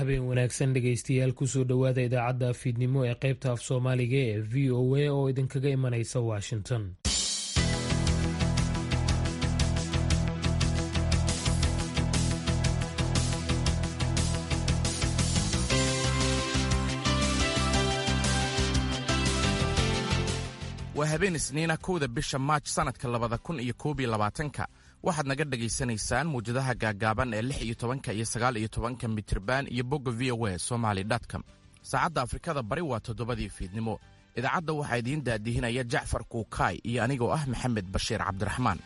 habeen wanaagsan dhegaystayaal kusoo dhowaada idaacadda fiidnimo ee qaybta af soomaaliga ee v o a oo idinkaga imanaysa washington waa habeen isniina kowda bisha maaj sannadka labada kun iyo koob iyo labaatanka waxaad naga dhagaysanaysaan muwjadaha gaagaaban ee lix iyo tobanka iyo sagaal iyo tobanka mitriban iyo bogga v o a somaly com saacadda afrikada bari waa toddobadii fiidnimo idaacadda waxaa idiin daadihinaya jacfar kuukaay iyo anigoo ah maxamed bashiir cabdiraxmaan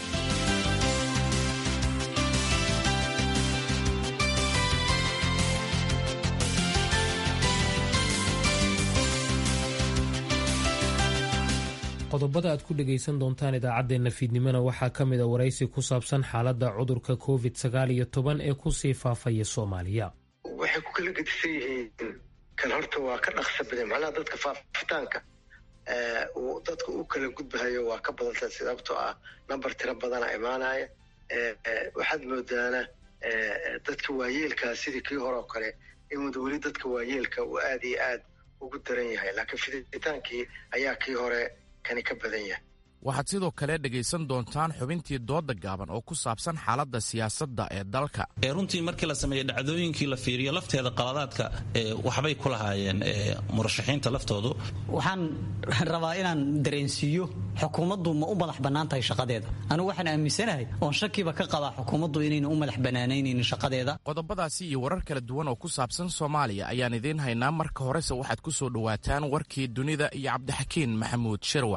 qodobada aad ku dhegaysan doontaan idaacaddeenna fiidnimona waxaa ka mid a waraysi ku saabsan xaaladda cudurka covid sagaal iyo toban ee kusii faafaya soomaaliya waxay ku kala gedisan yihiin kan horta waa ka dhaqsa badan macnaha dadka faafitaanka uu dadka u kala gudbahayo waa ka badanta sababtoo ah namber tiro badana imaanaya waxaad moodaana dadka waayeelkaa sidii kii hore oo kale in weli dadka waayeelka uu aad iyo aad ugu daran yahay laakiin fiditaankii ayaa kii hore waxaad sidoo kale dhegaysan doontaan xubintii dooda gaaban oo ku saabsan xaaladda siyaasadda ee dalka runtii markii la sameeya dhacdooyinkii la fiiriyo lafteeda qaladaadka waxbay ku lahaayeen murashaxiinta laftoodu waxaan rabaa inaan dareensiiyo xukuumaddu ma u madax bannaan tahay shaqadeeda anigu waxaan aaminsanahay oon shakiba ka qabaa xukuumaddu inayna u madax bannaanaynin shaqadeeda qodobadaasi iyo warar kala duwan oo ku saabsan soomaaliya ayaan idiin haynaa marka horese waxaad ku soo dhowaataan warkii dunida iyo cabdixakiin maxamuud shirwac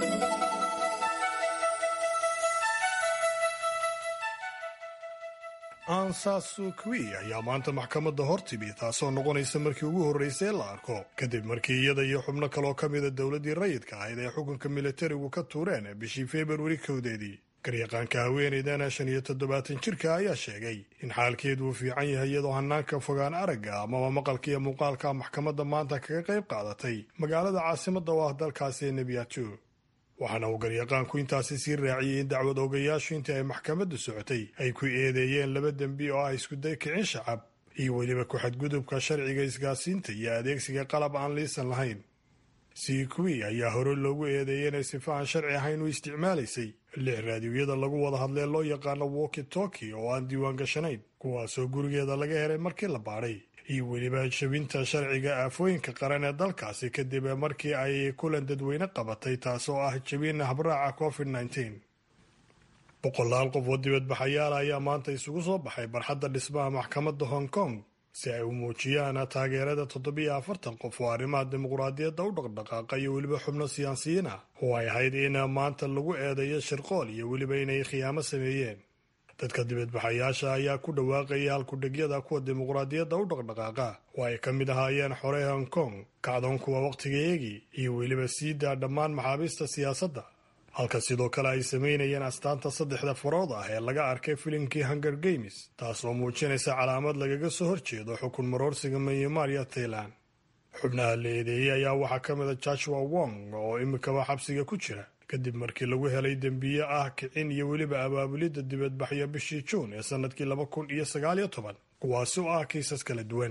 ansasukwi ayaa maanta maxkamadda hor timi taasoo noqonaysa markii ugu horraysay la arko kadib markii iyada iyo xubno kaloo ka mida dowladdii rayidka ahayd ay xukunka militarigu ka tuureen bishii februari kowdeedii garyaqaanka haweenaydana shan iyo toddobaatan jirka ayaa sheegay in xaalkeedu uu fiican yahay iyadoo hanaanka fogaan aragga amaba maqalka iyo muuqaalka maxkamadda maanta kaga qayb qaadatay magaalada caasimadda oo ah dalkaasi ee nebiyato waxaana uu garyaqaanku intaasi sii raaciyey in dacwad ogayaashu intii ay maxkamaddu socotay ay ku eedeeyeen laba dembi oo ah iskuday kicin shacab iyo weliba ku-xadgudubka sharciga isgaasiinta iyo adeegsiga qalab aan liisan lahayn sikwi ayaa hore loogu eedeeyey inay sifa aan sharci ahayn u isticmaalaysay lix raadiyoyada lagu wada hadlee loo yaqaano woki toki oo aan diiwaan gashanayn kuwaasoo gurigeeda laga helay markii la baadhay iyo weliba jabinta sharciga aafooyinka qaran ee dalkaasi kadib markii ay kulan dadweyne qabatay taasoo ah jabin habraaca covid nteen boqolaal qof oo dibadbaxayaala ayaa maanta isugu soo baxay barxadda dhismaha maxkamadda hong kong si ay u muujiyaan taageerada toddobiyo afartan qof oo arrimaha dimuqraadiyadda u dhaqdhaqaaqa iyo weliba xubno siyaasiyiin ah oo ay ahayd in maanta lagu eedeeyo shirqool iyo weliba inay khiyaamo sameeyeen dadka dibadbaxayaasha ayaa ku dhawaaqaya halkudhegyada kuwa dimuqraadiyadda u dhaqdhaqaaqa oo ay ka mid ahaayeen xorey hong kong kacdoon kuwa wakhtiga eegi iyo weliba siidaa dhammaan maxaabiista siyaasadda halka sidoo kale ay samaynayeen astaanta saddexda farood ah ee laga arkay filimkii hunger games taasoo muujinaysa calaamad lagaga soo horjeedo xukun maroorsiga myanmar iyo tailan xubnaha la eedeeyey ayaa waxaa ka mid a joshua wong oo imikaba xabsiga ku jira kadib markii lagu helay dembiye ah kicin iyo weliba abaabulidda dibadbaxyo bishii juun ee sannadkii laba kun iyo sagaaliyo toban kuwaasi oo ah kiisas kala duwan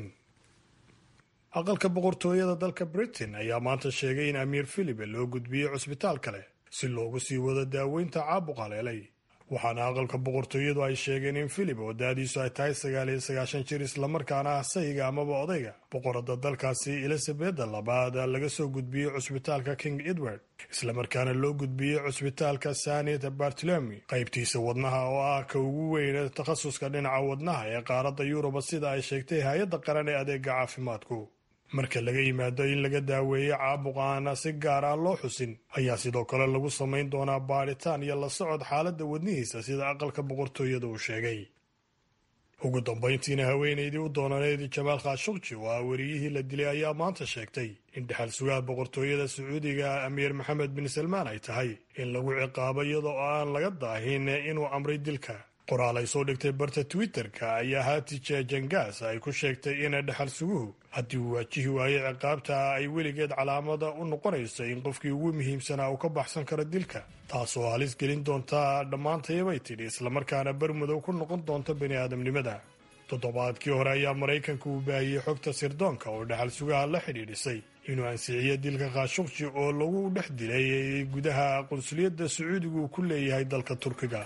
aqalka boqortooyada dalka britain ayaa maanta sheegay in amiir philipe loo gudbiyey cusbitaal kale si loogu sii wado daaweynta caabuq haleelay waxaana aqalka boqortooyadu ay sheegeen in philip oo daadiisu ay tahay sagaal iyo sagaashan jir islamarkaana ah sayiga amaba odayga boqorada dalkaasi elizabeda labaad laga soo gudbiyey cusbitaalka king edward islamarkaana loo gudbiyey cusbitaalka sanet bartolomi qaybtiisa wadnaha oo ah ka ugu weyn takhasuska dhinaca wadnaha ee qaaradda yuruba sida ay sheegtay hay-adda qaran ee adeega caafimaadku marka laga yimaado in laga daaweeyo caabuq aana si gaar ah loo xusin ayaa sidoo kale lagu samayn doonaa baadhitaan iyo la socod xaaladda wadnihiisa sida aqalka boqortooyada uu sheegay ugu dambayntiina haweenaydii u doonaneyd jamaal khashukji oo ah weriyihii la dilay ayaa maanta sheegtay in dhexal sugaha boqortooyada sacuudiga amiir maxamed bin salmaan ay tahay in lagu ciqaabo iyadoo aan laga daahin inuu amray dilka qoraal ay soo dhigtay barta twitter-ka ayaa haatije jangaas ay ku sheegtay in dhexal suguhu haddii uu waajihi waayo ciqaabta ay weligeed calaamada u noqonayso in qofkii ugu muhiimsanaa uu ka baxsan karo dilka taasoo halis gelin doonta dhammaantayabay tidhi islamarkaana bermudow ku noqon doonta bani aadamnimada toddobaadkii hore ayaa maraykanka uu baahiyey xogta sirdoonka oo dhaxal sugaha la xidhiidhisay inuu ansixiyo dilka khashukji oo lagu dhex dilay gudaha qunsuliyadda sacuudiga uu ku leeyahay dalka turkiga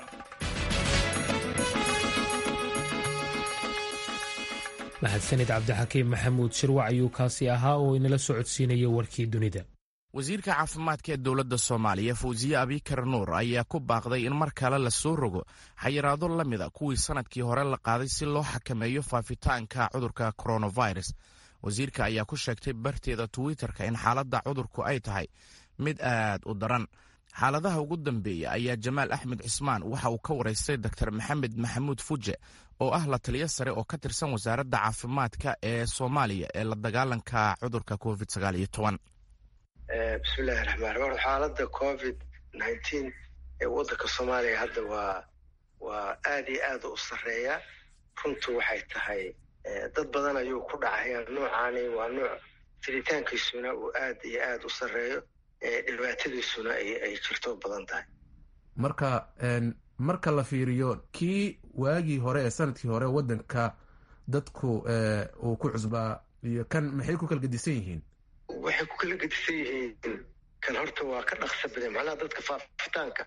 mahadsanid cabdixakiim maxamuud shirwac ayuu kaasi ahaa oo inala socodsiinaya warkii dunida wasiirka caafimaadka ee dowladda soomaaliya fawsiye abikar nuur ayaa ku baaqday in mar kale la soo rogo xayiraado la mida kuwii sannadkii hore la qaaday si loo xakameeyo faafitaanka cudurka coronavirus wasiirka ayaa ku sheegtay barteeda twitter-ka in xaaladda cudurku ay tahay mid aad u daran xaaladaha ugu dambeeya ayaa jamaal axmed cismaan waxa uu ka waraystay doktor maxamed maxamuud fuje oo ah la taliyo sare oo ka tirsan wasaaradda caafimaadka ee soomaaliya ee la dagaalanka cudurka covid sagaal iyo toban bismillahi raxmaan raxiim xaaladda covid nineteen ee waddanka soomaaliya hadda waa waa aad iyo aad u sarreeya runtu waxay tahay dad badan ayuu ku dhacaya noocaani waa nooc jiritaankiisuna uu aad iyo aad u sarreeyo dhibaatadiisuna ay jirto badan tahay marka marka la fiiriyo kii waagii hore ee sanadkii hore waddanka dadku uu ku cusbaa iyo kan maxay ku kala gedisan yihiin waxay ku kala gedisan yihiin kan horta waa ka dhaqsa badan macnaha dadka faafitaanka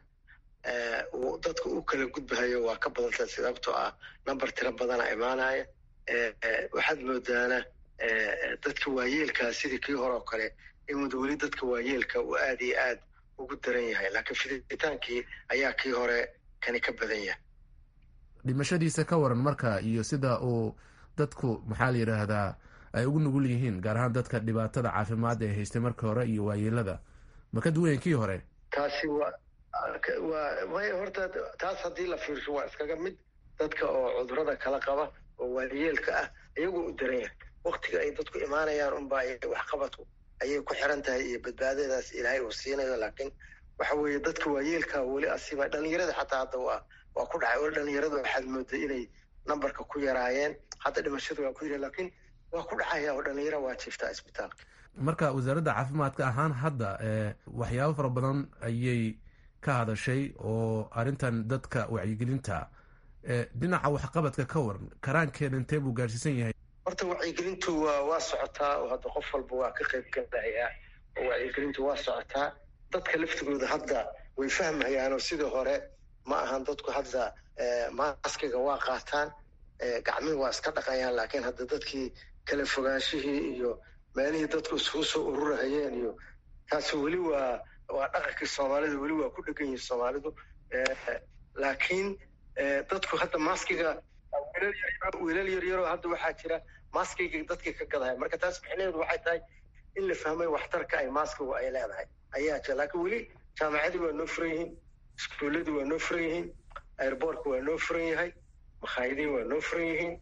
uu dadka u kala gudbahayo waa ka badantahay sababtoo ah number tiro badana imaanaya waxaad moodaana dadka waayeelkaa sidii kii hore oo kale inwada weli dadka waayeelka uu aad iyo aad ugu daran yahay laakiin fiditaankii ayaa kii hore kani ka badan yahay dhimashadiisa ka waran marka iyo sida uu dadku maxaa la yidhaahdaa ay ugu nugul yihiin gaar ahaan dadka dhibaatada caafimaad ee haystay markii hore iyo waayeelada ma ka duwayen kii hore taasi waa waa may horta taas haddii la fiirsho waa iskaga mid dadka oo cudurada kala qaba oo waayeelka ah iyagoo u daran yahay waktiga ay dadku imaanayaan unbaa waxqabadku ayay ku xiran tahay iyo badbaadadaas ilaahay uu siinayo laakiin waxa weeye dadka waayeelka weli asiba dhalinyarada xataa hadda waa waa ku dhacay weli dhalinyarada waxaad mooday inay nambarka ku yaraayeen hadda dhimashada waa ku yara laakiin waa ku dhacaya oo dhalinyara waa jiiftaa isbitaalka marka wasaaradda caafimaadka ahaan hadda waxyaabo fara badan ayay ka hadashay oo arrintan dadka wacyigelinta dhinaca waxqabadka ka waran karaankeeda intee buu gaarsiisan yahay horta wacyigelintu waa waa socotaa oo hadda qof walba waa ka qayb galaya oo wacyigelintu waa socotaa dadka laftigooda hadda way fahmayaan oo sidii hore ma ahan dadku hadda maaskiga waa qaataan gacmihii waa iska dhaqayaan laakiin hadda dadkii kala fogaanshihii iyo meelihii dadku isugu soo ururahayeen iyo taasi weli waa waa dhaqankii soomaalida weli waa ku dhegan yihin soomaalidu laakiin dadku hadda maskiga wiilal yaryaroo hadda waxaa jira maskiga dadkii ka gadahaya marka taas micnaheedu waxay tahay in la fahmay waxtarka ay maskigu ay leedahay ayaa jira laakiin weli jaamacadii waa noo furan yihiin iskuulladii waa noo furan yihiin airboortka waa noo furan yahay makhaayadihii waa noo furan yihiin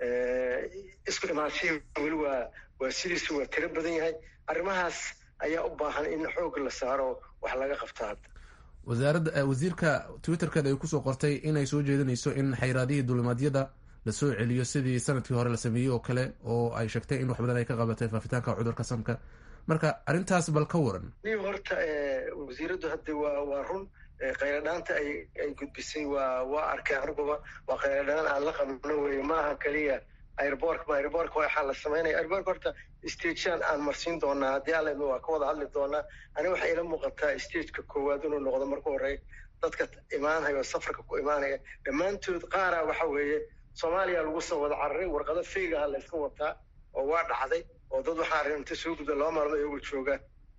isku imaanshihii weli waa waa sidiisu waa tiro badan yahay arrimahaas ayaa u baahan in xoog la saaro wax laga qabto hadda wasaaradda wasiirka twitterkeeda ay kusoo qortay inay soo jeedinayso in xayraadihii dulimaadyada lasoo celiyo sidii sanadkii hore la sameeyey oo kale oo ay sheegtay in wax badan ay ka qabatay faafitaanka cudurka samka marka arrintaas bal ka waran ni horta wasiiraddu hadda waa waa run khayradhaanta ay ay gudbisay waa waa arkay aniguba waa khayradhaan aan la qabno weye maaha keliya airbork ma airbork waxaa la samaynaya airbork horta stagean aan marsiin doonaa haddii alla waa ka wada hadli doonaa aniga waxay ila muuqataa stageka koowaad inuu noqdo marka horey dadka imaanaya oo safarka ku imaanaya dhammaantood qaara waxa weeye soomaaliya lagu soo wada cararay warqado feygaha la iska wataa oo waa dhacday oo dad waxaa arrinta soo gudba laba maalmo iyagoo jooga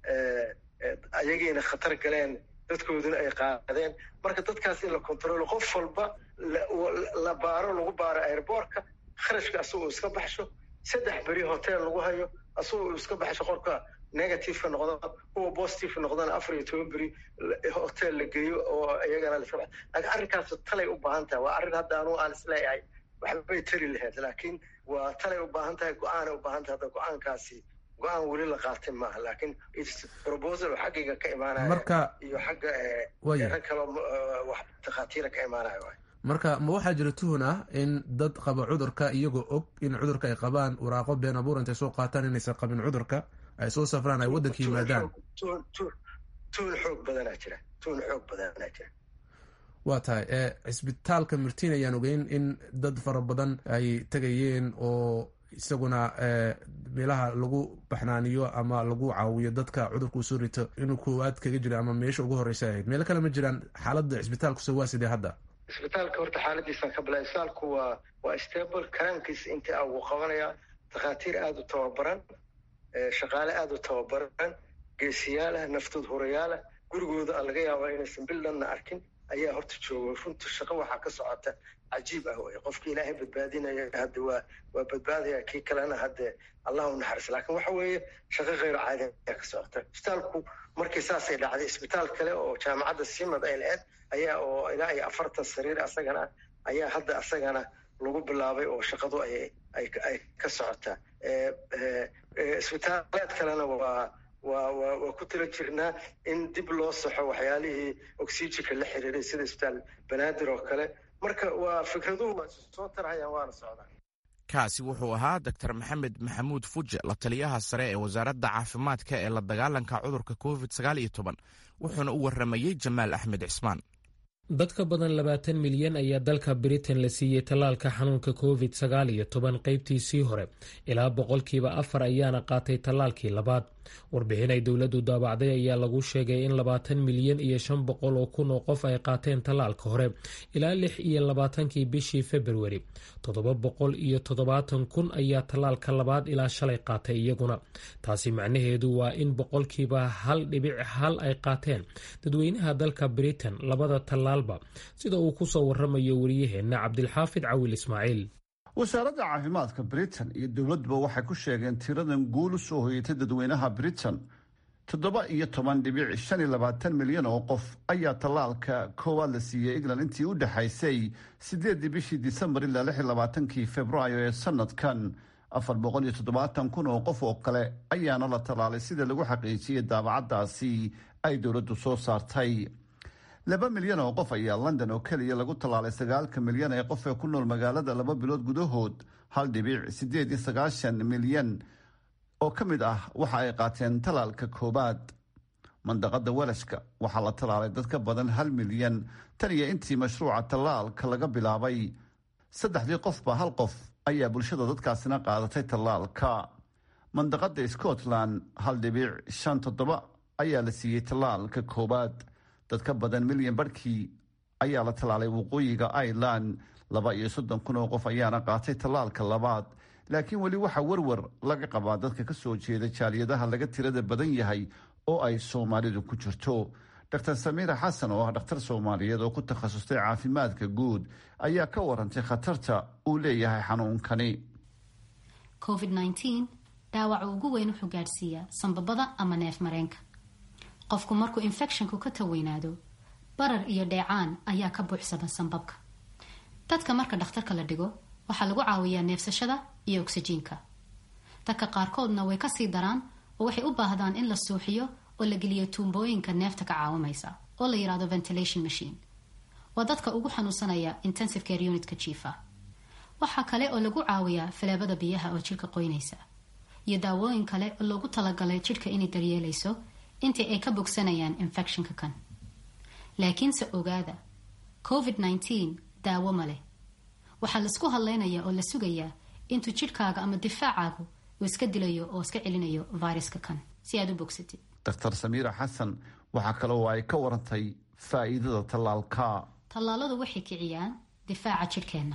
ayagiina khatar galeen dadkooduna ay qaadeen marka dadkaas in la controlo qof walba la baaro lagu baaro airbortka kharashka asagoo iska baxsho saddex beri hotel lagu hayo asagoo iska baxsho qorka negativeka noqdo kuwa positive noqdana afar iyo toban beri hotel la geeyo oo iyagana la iska baxo laakiin arrinkaas talay u baahan tahay waa arrin hadda anugu aan isleeyahay waxbay tari lahayd laakiin waa talay u baahan tahay go-aanay u baahan tahay hadda go-aankaasi go-aan weli la qaatay maaha laakiin proposal xaggayga ka imaanaya marka iyo xagga rag kaloo wax takhaatiira ka imaanaya waay marka ma waxaa jira tuhun ah in dad qaba cudurka iyagoo og in cudurka ay qabaan waraaqo been abuur intay soo qaataan inaysan qabin cudurka ay soo safraan ay waddanka yimaadaan tuhun xoog badanaa jira tuhun xoog badanaa jira waa tahay cisbitaalka murtiin ayaan ogeyn in dad fara badan ay tegayeen oo isaguna meelaha lagu baxnaaniyo ama lagu caawiyo dadka cudurkuu soo rito inuu koowaad kaga jira ama meesha ugu horeysa ahayd meelo kale ma jiraan xaaladda cisbitaalkuse waa sidee hadda isbitaalka horta xaaladiisaan ka bilaa isbitaalku waa waa stable karaankiisa inta ugu qabanaya takhaatiir aada u tababaran shaqaale aada u tababaran geesiyaalah naftood horayaalah gurigooda a laga yaabaa inaysan billanna arkin ayaa horta jooga runta shaqo waxaa ka socota cajiib ah wey qofka ilaahay badbaadinaya hadda waa waa badbaadaya kii kalena hadde allah u naxariis laakiin waxa weeye shaqo kheyr caadi ayaa ka socota isbitaalku markii saasay dhacday isbitaal kale oo jaamacadda simad ay lahayd ayaa oo ilaa iyo afartan sariir asagana ayaa hadda asagana lagu bilaabay oo shaqadu ay ay ay ka socotaa isbitaalaad kalena waa waa waa waa ku tala jirnaa in dib loo saxo waxyaalihii oxygenka la xiriiray sida isbitaal banaadir oo kale marka waa fikraduhu waa soo tarhayaan waana socdaan kaasi wuxuu ahaa doctor maxamed maxamuud fuje la taliyaha sare ee wasaaradda caafimaadka ee la dagaalanka cudurka covid sagaal iyo toban wuxuuna u warramayey jamaal axmed cismaan dad ka badan labaatan milyan ayaa dalka britain la siiyey tallaalka xanuunka covid sagaal iyo toban qaybtiisii hore ilaa boqolkiiba afar ayaana qaatay tallaalkii labaad warbixin ay dowladdu daabacday ayaa lagu sheegay in labaatan milyan iyo shan boqol oo kun oo qof ay qaateen tallaalka hore ilaa lix iyo labaatankii bishii februari toddoba boqol iyo toddobaatan kun ayaa tallaalka labaad ilaa shalay qaatay iyaguna taasi macnaheedu waa in boqolkiiba hal dhibic hal ay qaateen dadweynaha dalka britain labada tallaalba sida uu ku soo waramayo wariyaheenna cabdilxaafid cawil ismaaciil wasaaradda caafimaadka britain iyo dowladduba waxay ku sheegeen tiradan guul u soo hoyatay dadweynaha britain toddoba iyo toban dhibic shan iyo labaatan milyan oo qof ayaa tallaalka koowaad la siiyey england intii u dhexaysay siddeeddii bishii disembar ilaa lix iyo labaatankii februaayo ee sanadkan afar boqol iyo toddobaatan kun oo qof oo kale ayaana la tallaalay sida lagu xaqiijiyey daabacaddaasi ay dowladdu soo saartay laba milyan oo qof ayaa london oo keliya lagu tallaalay sagaalka milyan ee qof ee ku nool magaalada laba bilood gudahood hal dhibic siddeed iyo sagaashan milyan oo ka mid ah waxa ay qaateen tallaalka koowaad mandaqada walashka waxaa la tallaalay dad ka badan hal milyan tan iyo intii mashruuca tallaalka laga bilaabay saddexdii qofba hal qof ayaa bulshada dadkaasina qaadatay tallaalka mandaqada scotland hal dhibic shan toddoba ayaa la siiyey tallaalka koowaad dad ka badan milyan barhkii ayaa la tallaalay waqooyiga ireland laba iyo soddon kun oo qof ayaana qaatay tallaalka labaad laakiin weli waxaa warwar laga qabaa dadka ka soo jeeda jaaliyadaha laga tirada badan yahay oo ay soomaalidu ku jirto dr samiira xasan oo ah dhakhtar soomaaliyeed oo ku takhasustay caafimaadka guud ayaa ka warantay khatarta uu leeyahay xanuunkani covid dhaawaca ugu weyn wuxuu gaadhsiiyaa sanbabada ama neef mareenka qofku markuu infecshonku ka taweynaado barar iyo dheecaan ayaa ka buuxsama sanbabka dadka marka dhakhtarka la dhigo waxaa lagu caawiyaa neefsashada iyo ogsajiinka dadka qaarkoodna way kasii daraan oo waxay u baahdaan in la suuxiyo oo la geliyo tuumbooyinka neefta ka caawimaysa oo la yidhahdo ventilation machine waa dadka ugu xanuunsanaya intensive care unitka jiifa waxaa kale oo lagu caawiyaa faleebada biyaha oo jidhka qoynaysa iyo daawooyin kale oo loogu talagalay jidhka inay daryeelayso intii ay ka bogsanayaan infectionka kan laakiinse ogaada covid daawo ma leh waxaa laisku hadlaynayaa oo la sugayaa intuu jidhkaaga ama difaacaagu uu iska dilayo oo iska celinayo viruska kan si aad u bogsatid dr samiira xasan waxaa kale oo ay ka warantay faa'iidada tallaalka tallaaladu waxay kiciyaan difaaca jidhkeenna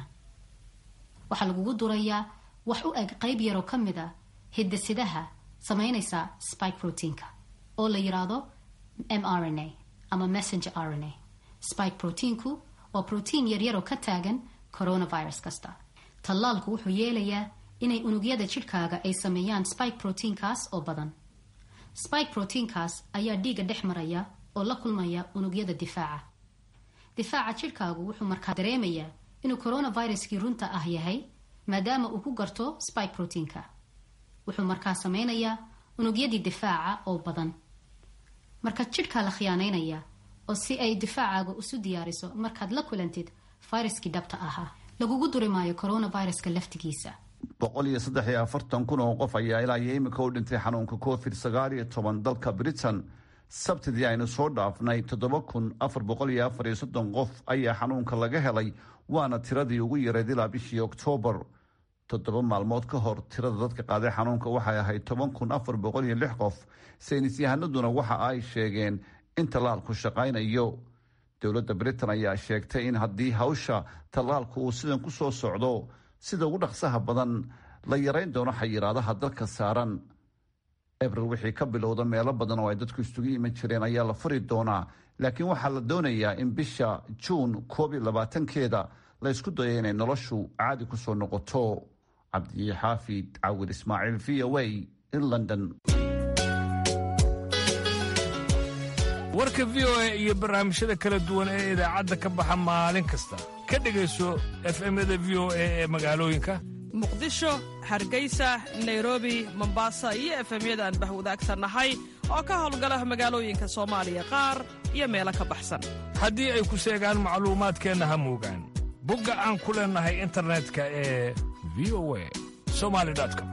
waxaa lagugu durayaa wax u eg qayb yaroo ka mid a hidasidaha samaynaysa spike proteinka oo la yidhaahdo m r n a ama messenger r n a spike proteinku waa protein yaryaroo ka taagan coronavirus kasta tallaalku wuxuu yeelayaa inay unugyada jidhkaaga ay sameeyaan spike proteinkaas oo badan spike proteinkaas ayaa dhiigga dhex maraya oo la kulmaya unugyada difaaca difaaca jidhkaagu wuxuu markaa dareemayaa inuu coronaviruskii runta ah yahay maadaama uu ku garto spike proteinka wuxuu markaa sameynayaa unugyadii difaaca oo badan marka jidhkaa la khiyaanaynaya oo si ay difaacaaga isu diyaariso markaad la kulantid viruskii dhabta ahaa lagugu duri maayo coronaviruska laftigiisa boqol iyo saddex iyo afartan kun oo qof ayaa ilaa iyo imika u dhintay xanuunka covid sagaal iyo toban dalka britain sabtidii aynu soo dhaafnay toddoba kun afar boqol iyo afar iyo soddon qof ayaa xanuunka laga helay waana tiradii ugu yareed ilaa bishii oktoobar toddoba maalmood ka hor tirada dadka qaaday xanuunka waxay ahayd toban kun afar boqol iyo lix qof saynis yahanaduna waxa ay sheegeen in tallaalku shaqaynayo dowladda britain ayaa sheegtay in haddii hawsha tallaalku uu sidan ku soo socdo sida ugu dhaqsaha badan la yarayn doono xayiraadaha dalka saaran abril wixii ka bilowda meelo badan oo ay dadku isugu iman jireen ayaa la furi doonaa laakiin waxaa la doonayaa in bisha juun koob iyo labaatankeeda la ysku dayo inay noloshu caadi ku soo noqoto cabdixaafid cawir ismaaciil v o a in london warka v o a iyo barnaamijyada kala duwan ee idaacadda ka baxa maalin kasta ka dhegayso efemyada v o a ee magaalooyinka muqdisho hargeysa nairobi mombasa iyo efemyada aan bahwadaagsannahay oo ka howlgala magaalooyinka soomaaliya qaar iyo meelo ka baxsan haddii ay ku seegaan macluumaadkeenna ha moogaan bogga aan ku leennahay internetka ee v o a somalicom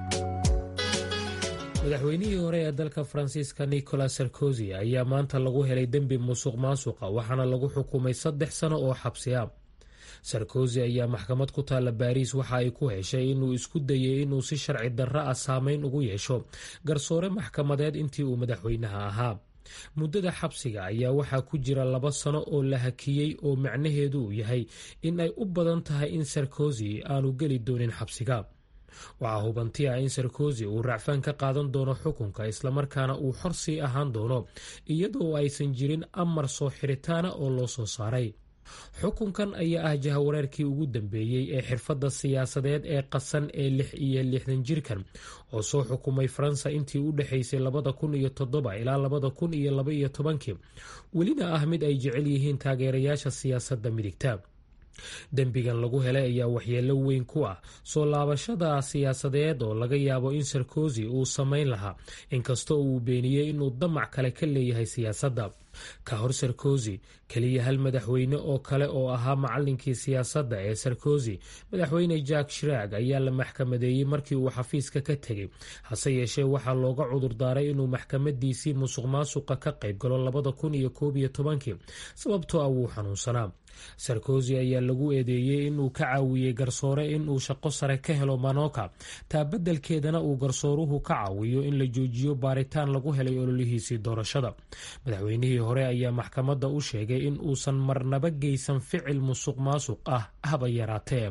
madaxweynihii hore ee dalka faransiiska nicolas sarkozy ayaa maanta lagu helay dembi musuq maasuqa waxaana lagu xukumay saddex sano oo xabsiya sarkozy ayaa maxkamad ku taalla baariis waxa ay ku heshay inuu isku dayay inuu si sharci darro ah saameyn ugu yeesho garsoore maxkamadeed intii uu madaxweynaha ahaa muddada xabsiga ayaa waxaa ku jira laba sano oo la hakiyey oo macnaheedu uu yahay in ay u badan tahay in sarkozy aanu geli doonin xabsiga waxaa hubanti ah in sarkozy uu racfaan ka qaadan doono xukunka islamarkaana uu xor sii ahaan doono iyadoo aysan jirin amar soo xiritaana oo loo soo saaray xukunkan ayaa ah jahawareerkii ugu dambeeyey ee xirfadda siyaasadeed ee qasan ee lix iyo lixdan jirkan oo soo xukumay faransa intii u dhexaysay labada kun iyo toddoba ilaa labada kun iyo laba iyo tobankii welina ah mid ay jecel yihiin taageerayaasha siyaasadda midigta dembigan lagu helay ayaa waxyeelo weyn ku ah soo laabashada siyaasadeed oo laga yaabo in sarkozy uu samayn lahaa inkastoo uu beeniyey inuu damac kale ka leeyahay siyaasadda ka hor sarkozy keliya hal madaxweyne oo kale oo ahaa macalinkii siyaasadda ee sarkozy madaxweyne jack shiraag ayaa la maxkamadeeyey markii uu xafiiska ka tegey hase yeeshee waxaa looga cudurdaaray inuu maxkamadiisii musuq maasuqa ka qayb galo labada kun iyo koob iyo tobankii sababtoo ah wuu xanuunsanaa sarkozy ayaa lagu eedeeyey inuu ka caawiyey garsoore inuu shaqo sare ka helo manoka taa beddelkeedana uu garsooruhu ka caawiyo in la joojiyo baaritaan lagu helay ololihiisii doorashada madaxweynihii hore ayaa maxkamadda u sheegay in uusan marnaba geysan ficil musuq maasuq ah haba yaraatee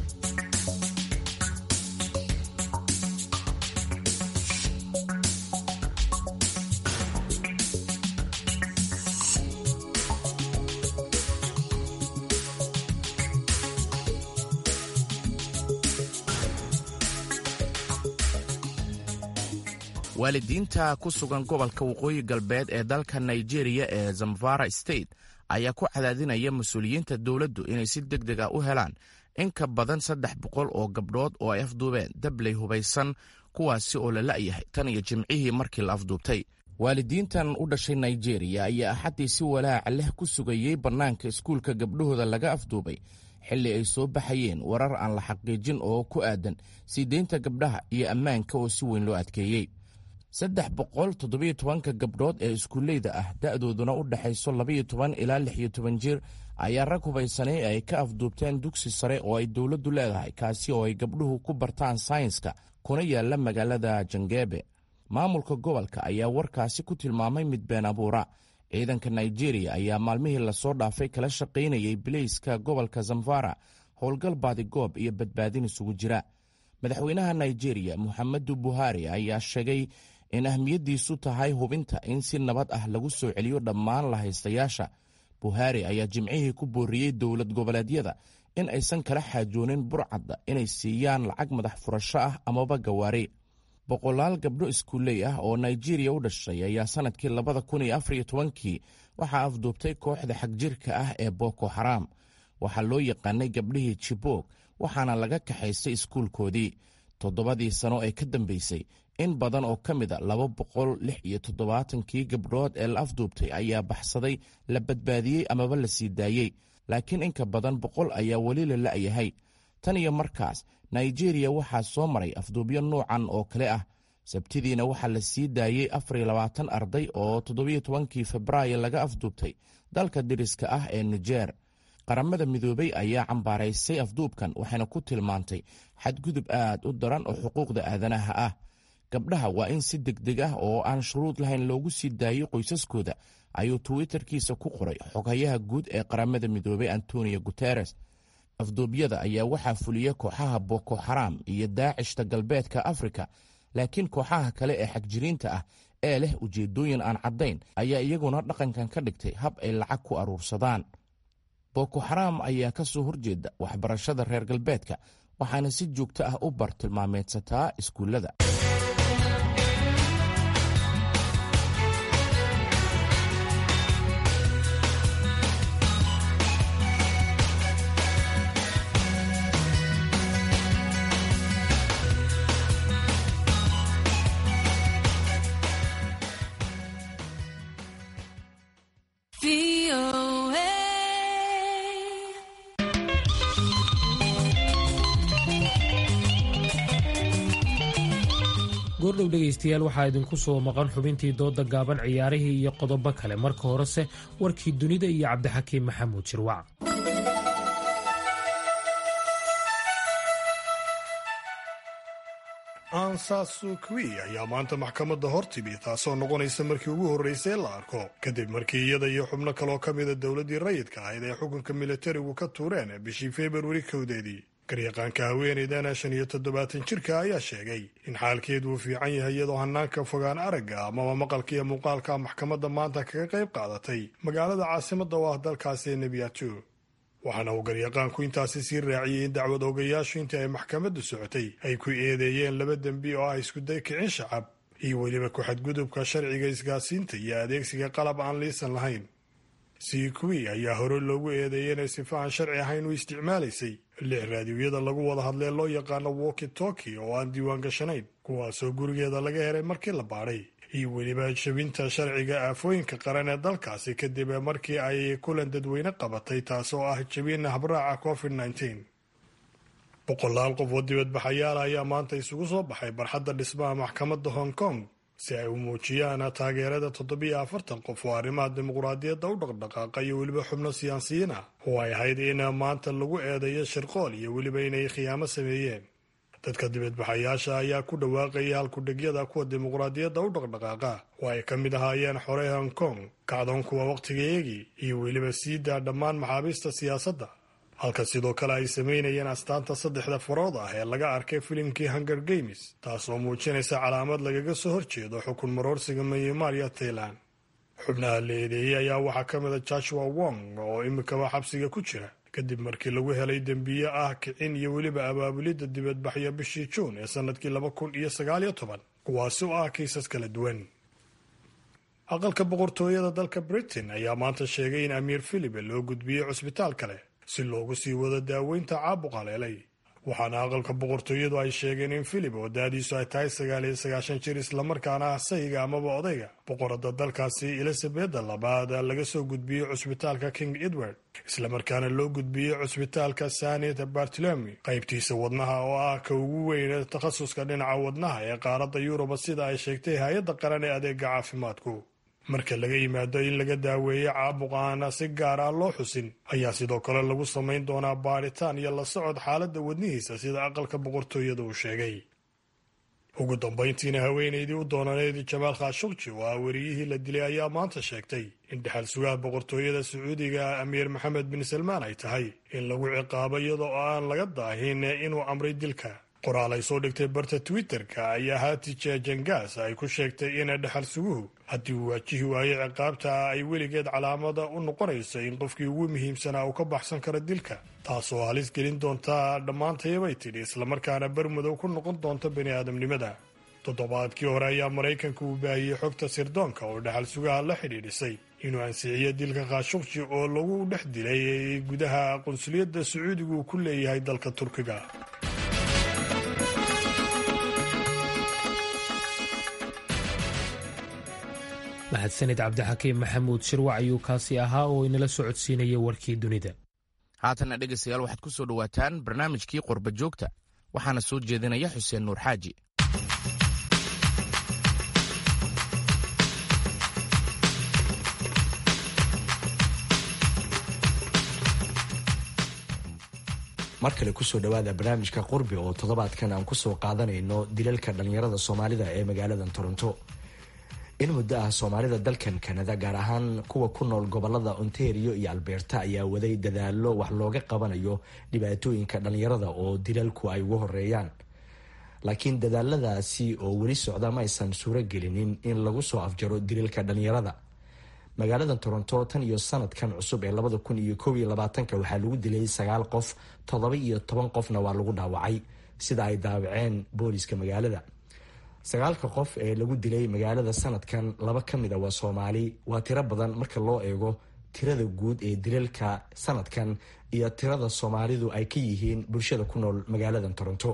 waalidiinta ku sugan gobolka waqooyi galbeed ee dalka nigeria ee zamfara state ayaa ku cadaadinaya mas-uuliyiinta dowladdu inay si deg deg ah u helaan in ka badan saddex boqol oo gabdhood oo ay afduubeen dabley hubaysan kuwaasi oo la la'yahay tan iyo jimcihii markii la afduubtay waalidiintan u dhashay nigeria ayaa axaddii si walaaca leh ku sugayey bannaanka iskuulka gabdhahooda laga afduubay xilli ay soo baxayeen warar aan la xaqiijin oo ku aadan sii deynta gabdhaha iyo ammaanka oo si weyn loo adkeeyey saddex boqol toddobiyo tobanka gabdhood ee iskuulleyda ah da'dooduna u dhexayso labaiyo toban ilaa lix iyo toban jir ayaa rag hubaysanay ay ka afduubteen dugsi sare oo ay dowladdu leedahay kaasi oo ay gabdhuhu ku bartaan saynska kuna yaalla magaalada jangeebe maamulka gobolka ayaa warkaasi ku tilmaamay mid been abuura ciidanka nigeria ayaa maalmihii lasoo dhaafay kala shaqaynayay bileyska gobolka zamfara howlgal baadigoob iyo badbaadin isugu jira madaxweynaha nigeria moxamedu buhari ayaa sheegay in ahmiyaddiisu tahay hubinta in si nabad ah lagu soo celiyo dhammaan lahaystayaasha buhari ayaa jimcihii ku booriyey dowlad goboleedyada in aysan kala xaajoonin burcadda inay siiyaan lacag madax furasho ah amaba gawaari boqolaal gabdho iskuuley ah oo nigeria u dhashay ayaa sannadkii labada kun iyo afar iyo tobankii waxaa afduubtay kooxda xagjirka ah ee boko xaraam waxaa loo yaqaanay gabdhihii jibog waxaana laga kaxaystay iskuulkoodii toddobadii sano ee ka dambeysay in badan oo ka mid a laba boqol lix iyo toddobaatankii gabdhood ee la afduubtay ayaa baxsaday la badbaadiyey amaba la sii daayey laakiin inka badan boqol ayaa weli la la'yahay tan iyo markaas nigeria waxaa soo maray afduubyo nuucan oo kale ah sabtidiina waxaa la sii daayey afar iyo labaatan arday oo toddobiyo tobankii febraayo laga afduubtay dalka deriska ah ee nijeer qaramada midoobey ayaa cambaaraysay afduubkan waxayna ku tilmaantay xadgudub aad u daran oo xuquuqda aadanaha ah gabdhaha waa in si degdeg ah oo aan shuruud lahayn loogu sii daayo qoysaskooda ayuu twitterkiisa ku qoray xoghayaha guud ee qaramada midoobey antonio guteres afduubyada ayaa waxaa fuliya kooxaha boko xaraam iyo daacishta galbeedka afrika laakiin kooxaha kale ee xagjiriinta ah ee leh ujeeddooyin aan caddayn ayaa iyaguna dhaqankan ka dhigtay hab ay lacag ku aruursadaan boko xaraam ayaa ka soo horjeeda waxbarashada reer galbeedka waxaana si joogto ah u bartilmaameedsataa iskuullada goordhow dhegaystayaal waxaa idinku soo maqan xubintii dooda gaaban ciyaarihii iyo qodobo kale marka horese warkii dunida iyo cabdixakiim maxamuud jirwac ansasukwi ayaa maanta maxkamadda hor timi taasoo noqonaysa markii ugu horreysay la arko kadib markii iyada iyo xubno kaloo ka mida dowladdii rayidka ahayd ay xukunka militarigu ka tuureen bishii februari kowdeedii garyaqaanka haweenaydana shan iyo toddobaatan jirka ayaa sheegay in xaalkeedu uu fiican yahay iyadoo hanaanka fogaan aragga amaba maqalka iyo muuqaalka maxkamadda maanta kaga qayb qaadatay magaalada caasimadda oo ah dalkaasi ee nebiyato waxaana uu garyaqaanku intaasi sii raaciyey in dacwad ogayaashu intii ay maxkamaddu socotay ay ku eedeeyeen laba dembi oo ah iskuday kicin shacab iyo weliba ku-xadgudubka sharciga isgaasiinta iyo adeegsiga qalab aan liisan lahayn sikwi ayaa hore loogu eedeeyay inay sifa aan sharci ahayn u isticmaalaysay lix raadiyoyada lagu wada hadlee loo yaqaano woki toki oo aan diiwaan gashanayn kuwaasoo gurigeeda laga helay markii la baadhay iyo weliba jabinta sharciga aafooyinka qaran ee dalkaasi kadib markii ay kulan dadweyne qabatay taasoo ah jabin habraaca covid nteen boqolaal qof oo dibadbaxayaala ayaa maanta isugu soo baxay barxadda dhismaha maxkamadda hong kong si ay u muujiyaan taageerada toddobiyo afartan qof oo arrimaha dimuqraadiyadda u dhaqdhaqaaqa iyo weliba xubno siyaasiyiin ah oo ay ahayd in maanta lagu eedeeyo shirqool iyo weliba inay khiyaamo sameeyeen dadka dibadbaxayaasha ayaa ku dhawaaqaya halkudhegyada kuwa dimuqraadiyadda u dhaqdhaqaaqa oo ay ka mid ahaayeen xorey hong kong kacdoon kuwa wakhtigeegii iyo weliba siidaa dhammaan maxaabiista siyaasadda halka sidoo kale ay samaynayeen astaanta saddexda farood ah ee laga arkay filimkii hunger games taasoo muujinaysa calaamad lagaga soo horjeedo xukun maroorsiga myanmar iyo tailan xubnaha la eedeeyey ayaa waxaa ka mida joshua wong oo imikaba xabsiga ku jira kadib markii lagu helay dembiye ah kicin iyo weliba abaabulidda dibadbaxyo bishii juun ee sannadkii laba kun iyo sagaaliyo toban kuwaasi oo ah kiisas kala duwan aqalka boqortooyada dalka britain ayaa maanta sheegay in amiir philipe loo gudbiyey cusbitaal kale si loogu sii wado daaweynta caabuq haleelay waxaana aqalka boqortooyadu ay sheegeen in philip oo daadiisu ay tahay sagaal iyo sagaashan jir islamarkaana ah sayga amaba odayga boqorada dalkaasi elizabeda labaad laga soo gudbiyey cusbitaalka king edward islamarkaana loo gudbiyey cusbitaalka sanet bartolomi qaybtiisa wadnaha oo ah ka ugu weyn takhasuska dhinaca wadnaha ee qaaradda yuruba sida ay sheegtay hay-adda qaran ee adeega caafimaadku marka laga yimaado in laga daaweeyo caabuq aana si gaar ah loo xusin ayaa sidoo kale lagu samayn doonaa baadhitaan iyo la socod xaaladda wadnihiisa sida aqalka boqortooyada uu sheegay ugu dambayntiina haweenaydii u doonaneyd jamaal khashukji oo ah weriyihii la dilay ayaa maanta sheegtay in dhexal sugaha boqortooyada sacuudiga amiir maxamed bin salmaan ay tahay in lagu ciqaabo iyadoo aan laga daahin inuu amray dilka qoraal ay soo dhigtay barta twitter-ka ayaa haatije jangaas ay ku sheegtay in dhexal suguhu haddii uu waajihi waayo ciqaabta ay weligeed calaamada u noqonayso in qofkii ugu muhiimsanaa uu ka baxsan karo dilka taasoo halis gelin doonta dhammaantayabay tidhi islamarkaana bermudow ku noqon doonta bani aadamnimada toddobaadkii hore ayaa maraykanka uu baahiyey xogta sirdoonka oo dhexal sugaha la xidhiidhisay inuu ansiciyo dilka khashukji oo lagu dhex dilay gudaha qunsuliyadda sacuudigu uu ku leeyahay dalka turkiga mahadsanid cabdixakiim maxamuud shirwac ayuu kaasi ahaa oo inala socodsiinaya warkii dunida haatanna dhegaystayaal waxaad ku soo dhowaataan barnaamijkii qorba joogta waxaana soo jeedinaya xuseen nuur xaaji mar kale kusoo dhawaada barnaamijka qurbi oo toddobaadkan aan kusoo qaadanayno dilalka dhallinyarada soomaalida ee magaaladan toronto in muddo ah soomaalida dalkan kanada gaar ahaan kuwa ku nool gobolada ontario iyo alberta ayaa waday dadaalo wax looga qabanayo dhibaatooyinka dhallinyarada oo dilalku ay ugu horeeyaan laakiin dadaaladaasi oo weli socda ma aysan suuro gelinin in lagu soo afjaro dilalka dhallinyarada magaalada toronto tan iyo sanadkan cusub ee labada kun iyo koob iyo labaatanka waxaa lagu dilay sagaal qof toddoba iyo toban qofna waa lagu dhaawacay sida ay daawaceen booliska magaalada sagaalka qof ee lagu dilay magaalada sanadkan laba ka mid a waa soomaali waa tiro badan marka loo eego tirada guud ee dilalka sanadkan iyo tirada soomaalidu ay ka yihiin bulshada ku nool magaaladan toronto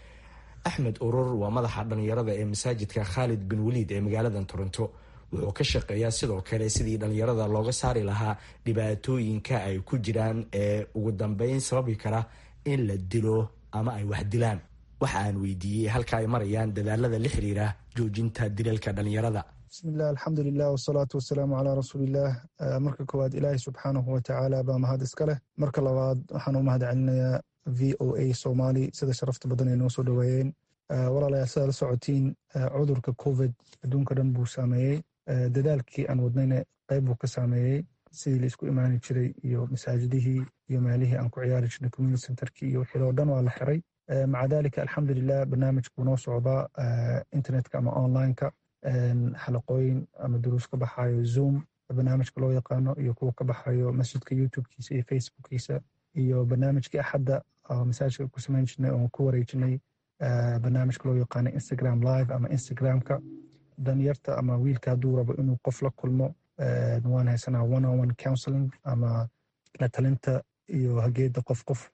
axmed urur waa madaxa dhallinyarada ee masaajidka khaalid bin waliid ee magaaladan toronto wuxuu ka shaqeeyaa sidoo kale sidii dhallinyarada looga saari lahaa dhibaatooyinka ay ku jiraan ee ugu dambeyn sababi kara in la dilo ama ay wax dilaan waxa aan weydiiyey halka ay marayaan dadaalada la xiriira joojinta dilalka dhallinyarada bismillaah alxamdulilah wasalaatu wasalaamu calaa rasuulillaah marka koowaad ilaahay subxaanahu watacaala baa mahad iska leh marka labaad waxaan u mahad celinayaa v o a somali sida sharafta badan ay noo soo dhoweeyeen walaalayaal sidaa la socotiin cudurka covid adduunka dhan buu saameeyey dadaalkii aan wadnayna qayb buu ka saameeyey sidii la isku imaani jiray iyo masaajidihii iyo meelihii aan ku ciyaari jirnay community centerkii iyo wixii oo dhan waa la xiray maca dalika alxamdulilah barnaamijkuu noo socdaa internetka ama onlineka xalaqooyin ama duruus ka baxayo zoom barnaamijka loo yaqaano iyo kuwa ka baxayo masjidka youtubekiisa iyo facebookiisa iyo barnaamijkii axadda masaajidka ku samayn jirnay oon ku wareejinay barnaamijka loo yaqaano instagram live ama instagramka danyarta ama wiilka hadduu rabo inuu qof la kulmo waan haysanaa one on one counseling ama la talinta iyo hageeda qof qof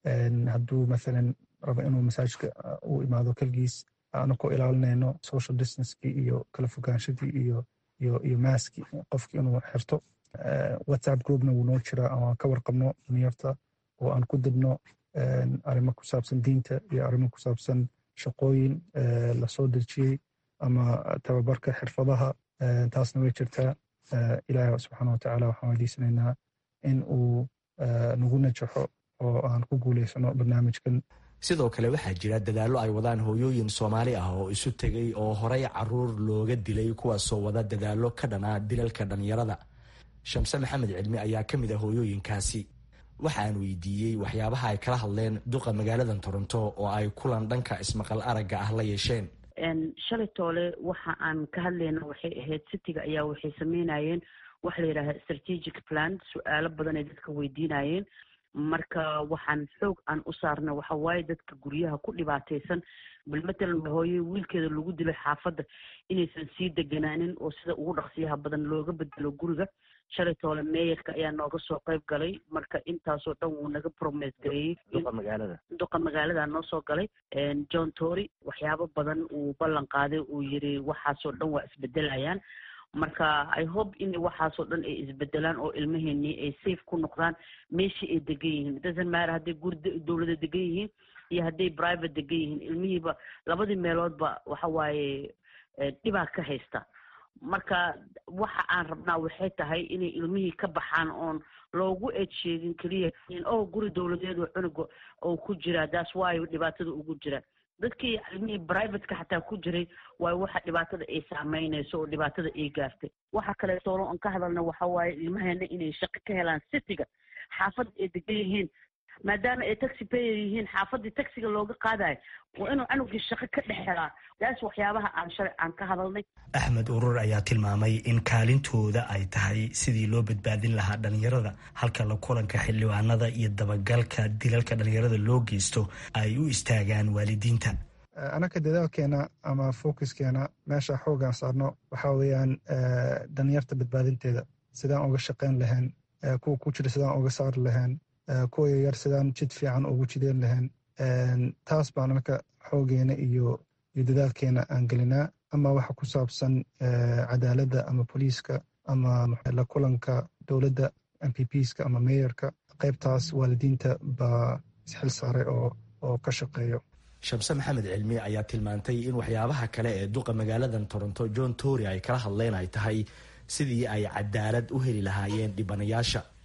hadduu mathalan rabo inuu masaajidka u imaado kelgiis aanu ku ilaalinayno social distancekii iyo kala fogaanshadii iyo iyo iyo maaskii qofkii inuu xirto whatsapp groupna wuu noo jiraa aan ka warqabno danyarta oo aan ku dibno arrimo ku saabsan diinta iyo arrimo ku saabsan shaqooyin lasoo dejiyey ama tababarka xirfadaha taasna way jirtaa ilaahi subxaana watacaala waxaan weydiisanaynaa in uu nagu najaxo oo aan ku guuleysano barnaamijkan sidoo kale waxaa jira dadaallo ay wadaan hooyooyin soomaali ah oo isu tegay oo horey caruur looga dilay kuwaasoo wada dadaallo ka dhanaa dilalka dhallinyarada shamse maxamed cilmi ayaa ka mid ah hooyooyinkaasi waxaan weydiiyey waxyaabaha ay kala hadleen duqa magaaladan toronto oo ay kulan dhanka ismaqal aragga ah la yeesheen shalay toole waxa aan ka hadlayna waxay ahayd citiga ayaa waxay sameynayeen waxa la yidhaaha strategic plan su-aalo badan ay dadka weydiinayeen marka waxaan xoog aan u saarna waxa waaye dadka guryaha ku dhibaataysan bal matalan hooye wiilkeeda lagu dilay xaafadda inaysan sii deganaanin oo sida ugu dhaqsiyaha badan looga bedelo guriga shalay toole meeyarka ayaa nooga soo qayb galay marka intaasoo dhan wuu naga promes gareeyey duqa magaalada noo soo galay john tory waxyaabo badan uu ballan qaaday uu yiri waxaasoo dhan waa isbedelayaan marka i hope in waxaasoo dhan ay isbedelaan oo ilmaheenii ay safe ku noqdaan meeshii ay degan yihiin doesn't matter hadday guri dowlada degan yihiin iyo hadday private degan yihiin ilmihiiba labadii meeloodba waxa waaye dhibaa ka haysta marka waxa aan rabnaa waxay tahay inay ilmihii ka baxaan oon loogu eed sheegin keliya oh guri dowladeedu cunuga oo ku jira that's why dhibaatada ugu jira dadkii ilmihii privateka xataa ku jiray waayo waxa dhibaatada ay saameynayso oo dhibaatada ay gaartay waxa kaleetoolo aan ka hadalna waxa waaye ilmaheena inay shaqo ka helaan citiga xaafadda ay degan yihiin maadaama ay taxi payer yihiin xaafaddii taxiga looga qaadayo waa inuu canugii shaqo ka dhex helaa taas waxyaabaha aan shalay aan ka hadalnay axmed urur ayaa tilmaamay in kaalintooda ay tahay sidii loo badbaadin lahaa dhallinyarada halka la kulanka xildhibaanada iyo dabagalka dilalka dhallinyarada loo geysto ay u istaagaan waalidiinta anaka dadaalkeena ama focuskeena meesha xoogaan saarno waxaa weeyaan dhalinyarta badbaadinteeda sidaan uga shaqayn lahayn kuwa ku jira sidaan uga saari lahayn kuwa yaryar sidaan jid fiican ugu jideen lahayn taas baan anaka xoogeena iyo iyo dadaalkeena aan gelinaa ama waxa ku saabsan cadaaladda ama booliiska ama la kulanka dowladda m p pska ama meeyarka qaybtaas waalidiinta baa isxil saaray oo oo ka shaqeeyo shamse maxamed cilmi ayaa tilmaantay in waxyaabaha kale ee duqa magaaladan toronto john tory ay kala hadleen ay tahay sidii ay cadaalad u heli lahaayeen dhibanayaasha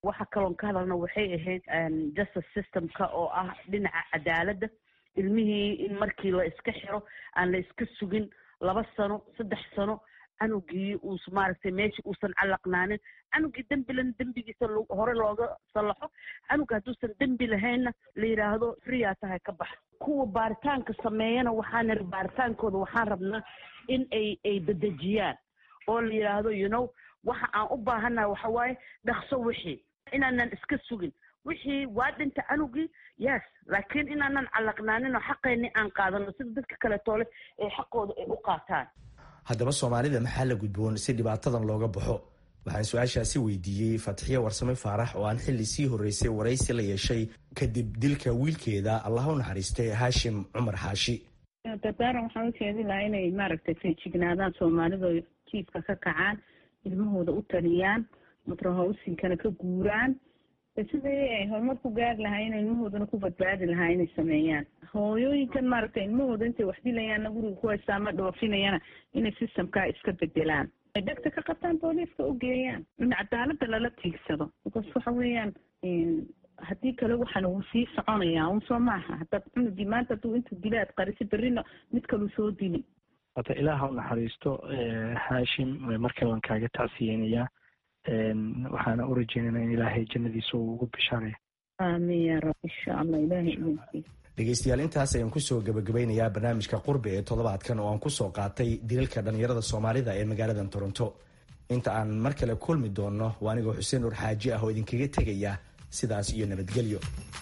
waxa kaloon ka hadalna waxay ahayd justice systemka oo ah dhinaca cadaaladda ilmihii in markii la iska xiro aan la iska sugin laba sano saddex sano canugii uus maaragtay meesha uusan calaqnaanin canugii dembilan dembigiisa hore looga sallaxo canuga hadduusan dembi lahaynna la yidhaahdo friyaa tahay ka bax kuwa baaritaanka sameeyana waxaan niri baaritaankooda waxaan rabnaa in ay ay bedejiyaan oo la yidhaahdo you know waxa aan u baahannaha waxa waaye dhaqso wixii inaanan iska sugin wixii waa dhinta canugii yes laakiin inaanan calaqnaanin oo xaqeenni aan qaadano sida dadka kale toole ee xaqooda ay u qaataan haddaba soomaalida maxaa la gudboon si dhibaatadan looga baxo waxaan su-aashaasi weydiiyey fatxiye warsame faarax oo aan xilli sii horreysay waraysi la yeeshay kadib dilka wiilkeeda allah u naxariistay haashim cumar xaashi dardaaran waxaan u jeedi lahaa inay maaragtay feejignaadaan soomaalidu jiifka ka kacaan ilmahooda u taliyaan matrahowsinkana ka guuraan sidii ay horumar ku gaari lahaa in ilmahoodana ku badbaadi lahaa inay sameeyaan hooyooyinkan maaragtay ilmahooda intay wax dilayaanna guriga ku haystaa ma dhoofinayana inay systemkaa iska bedelaan ay dhegta ka qabtaan booliiska u geeyaan in cadaalada lala tiigsado because waxa weeyaan haddii kale waxaan uu sii soconayaa un soo maaha haddaad cunugii maanta hadduu intuu dila aad qarisi berrina mid kaluu soo dili hata ilaah u naxariisto haashim markale waan kaaga tacsiyeynayaa waxaana u rajeynayna in ilaahay jannadiisa uu ugu bishaaraya aamin yaa rab insha allah ilaahay idinkiisa dhegaystayaal intaas ayaan kusoo gabagabeynayaa barnaamijka qurbi ee toddobaadkan oo aan kusoo qaatay dilalka dhallinyarada soomaalida ee magaaladan toronto inta aan mar kale kulmi doonno waa anigoo xuseen nur xaaji ah oo idinkaga tegaya sidaas iyo nabadgelyo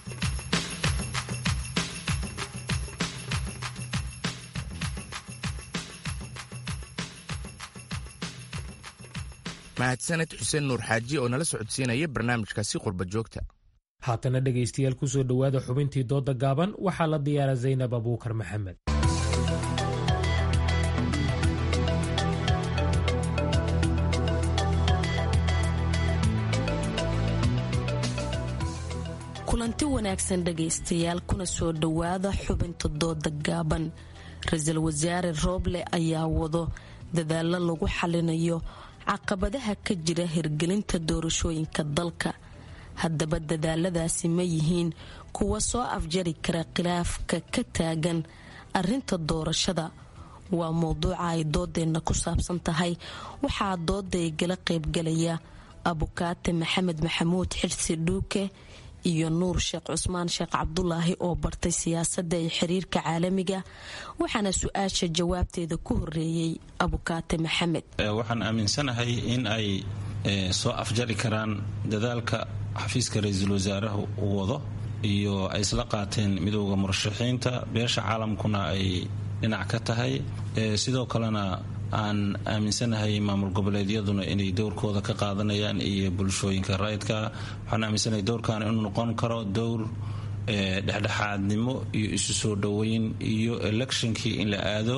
mahadsaned xuseen nuur xaaji oo nala socodsiinaya barnaamijkaasi qurba joogta haatana dhegaystayaal kusoo dhowaada xubintii dooda gaaban waxaa la diyaara zaynab abuukar maxamed kulanti wanaagsan dhegaystayaal kuna soo dhowaada xubinta dooda gaaban ra-iisul wasaare rooble ayaa wado dadaalo lagu xalinayo caqabadaha ka jira hirgelinta doorashooyinka dalka haddaba dadaaladaasi ma yihiin kuwa soo afjari kara khilaafka ka taagan arinta doorashada waa mowduuca ay doodeenna ku saabsan tahay waxaa doodaygala qaybgalaya abukaate maxamed maxamuud xirsi dhuuke iyo nuur sheekh cusmaan sheekh cabdulaahi oo bartay siyaasadda iyo xiriirka caalamiga waxaana su-aasha jawaabteeda ku horeeyey abukaate maxamed waxaan aaminsanahay in ay soo afjari karaan dadaalka xafiiska ra-iisul wasaaraha uu wado iyo ay isla qaateen midooda murashaxiinta beesha caalamkuna ay dhinac ka tahay sidoo kalena aan aaminsanahay maamul goboleedyaduna inay dowrkooda ka qaadanayaan iyo bulshooyinka rayidka waxaan aaminsanahay dowrkan inuu noqon karo dowr dhexdhexaadnimo iyo isu soo dhoweyn iyo electionkii in la aado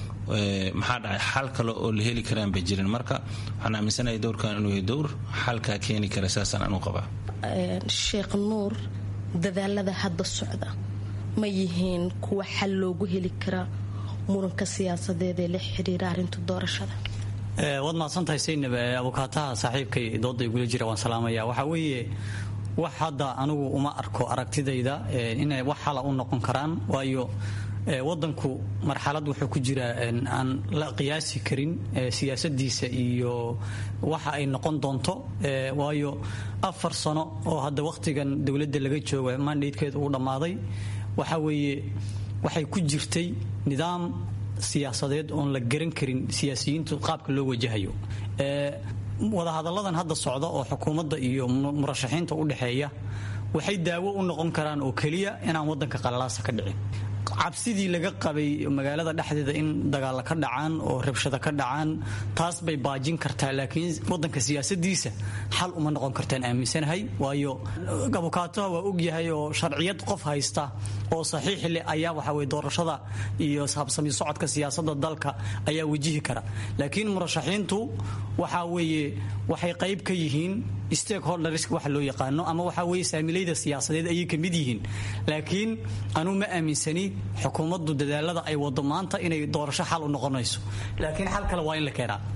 maxaa dhacay xal kale oo la heli karaan bay jirin marka waxaan aaminsanahay dowrkan inuu yahay dowr xalkaa keeni kara saasaan anu qabaa sheekh nuur dadaalada hadda socda ma yihiin kuwa xal loogu heli kara muranka siyaasadeed ee la xiriira arrinta doorashada waad mahadsantahay saynab abukaataha saaxiibkay dooda igula jira waan salaamaya waxaa weeye wax hadda anigu uma arko aragtidayda inay wax xala u noqon karaan waayo wadanku marxalad wuxuu ku jiraa aan la qiyaasi karin siyaasadiisa iyo waxa ay noqon doonto waayo afar sano oo hadda wakhtigan dowladda laga jooga mandatekeeda uu dhammaaday waxa weeye waxay ku jirtay nidaam siyaasadeed oon la garan karin siyaasiyiintu qaabka loo wajahayo wadahadalladan hadda socda oo xukuumadda iyo murashaxiinta u dhexeeya waxay daawo u noqon karaan oo keliya inaan wadanka qalalaasa ka dhicin cabsidii laga qabay magaalada dhexdeeda in dagaalla ka dhacaan oo rabshada ka dhacaan taas bay baajin kartaa laakiin wadanka siyaasadiisa xal uma noqon kartaan aaminsanahay waayo abukaataha waa ogyahay oo sharciyad qof haysta oo saxiix leh ayaa waxaweye doorashada iyo habsami socodka siyaasada dalka ayaa wajihi kara laakiin murashaxiintu waxa weeye waxay qayb ka yihiin stakeholders waxa loo yaqaano ama waxa weye saamilayda siyaasadeed ayay ka mid yihiin laakiin anuu ma aaminsani xukuumaddu dadaalada ay wado maanta inay doorasho xal u noqonayso laakiin xal kale waa in la keenaa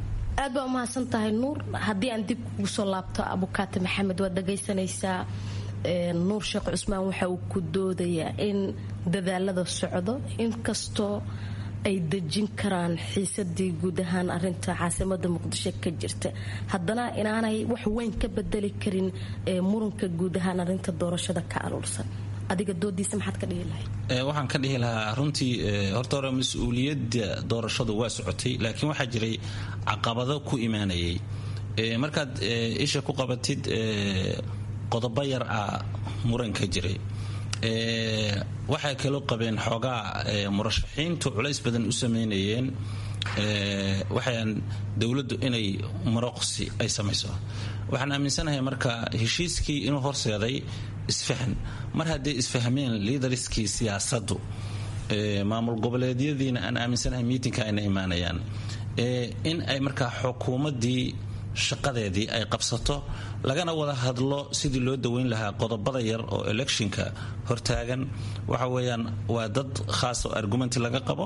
aad baa umahadsan tahay nuur haddii aan dib kugu soo laabto abukaati maxamed waad dhagaysanaysaa nuur sheekh cusmaan waxa uu ku doodayaa in dadaalada socdo inkastoo ay dejin karaan xiisadii guud ahaan arinta caasimada muqdisho ka jirta haddana inaanay wax weyn ka bedeli karin muranka guud ahaan arinta doorashada ka aluursan adiga doodiisa maxaad ka dhihi lahayd waxaan ka dhihi lahaa runtii horta hore mas-uuliyadda doorashadu waa socotay laakiin waxaa jiray caqabado ku imaanayay markaad isha ku qabatid qodobo yar ah muranka jiray waxay kaloo qabeen xoogaa murashaxiintu culays badan u sameynayeen waxaan dowladdu inay maroqsi ay samayso waxaan aaminsanahay marka heshiiskii inuu horseeday isfahan mar hadday isfahmeen liidariskii siyaasaddu maamul goboleedyadiina aan aaminsanahay miitinka ayna imaanayaan in ay markaa xukuumaddii shaqadeedii ay qabsato lagana wada hadlo sidii loo daweyn lahaa qodobada yar oo electionka hortaagan waxa weeyaan waa dad khaas oo argumenti laga qabo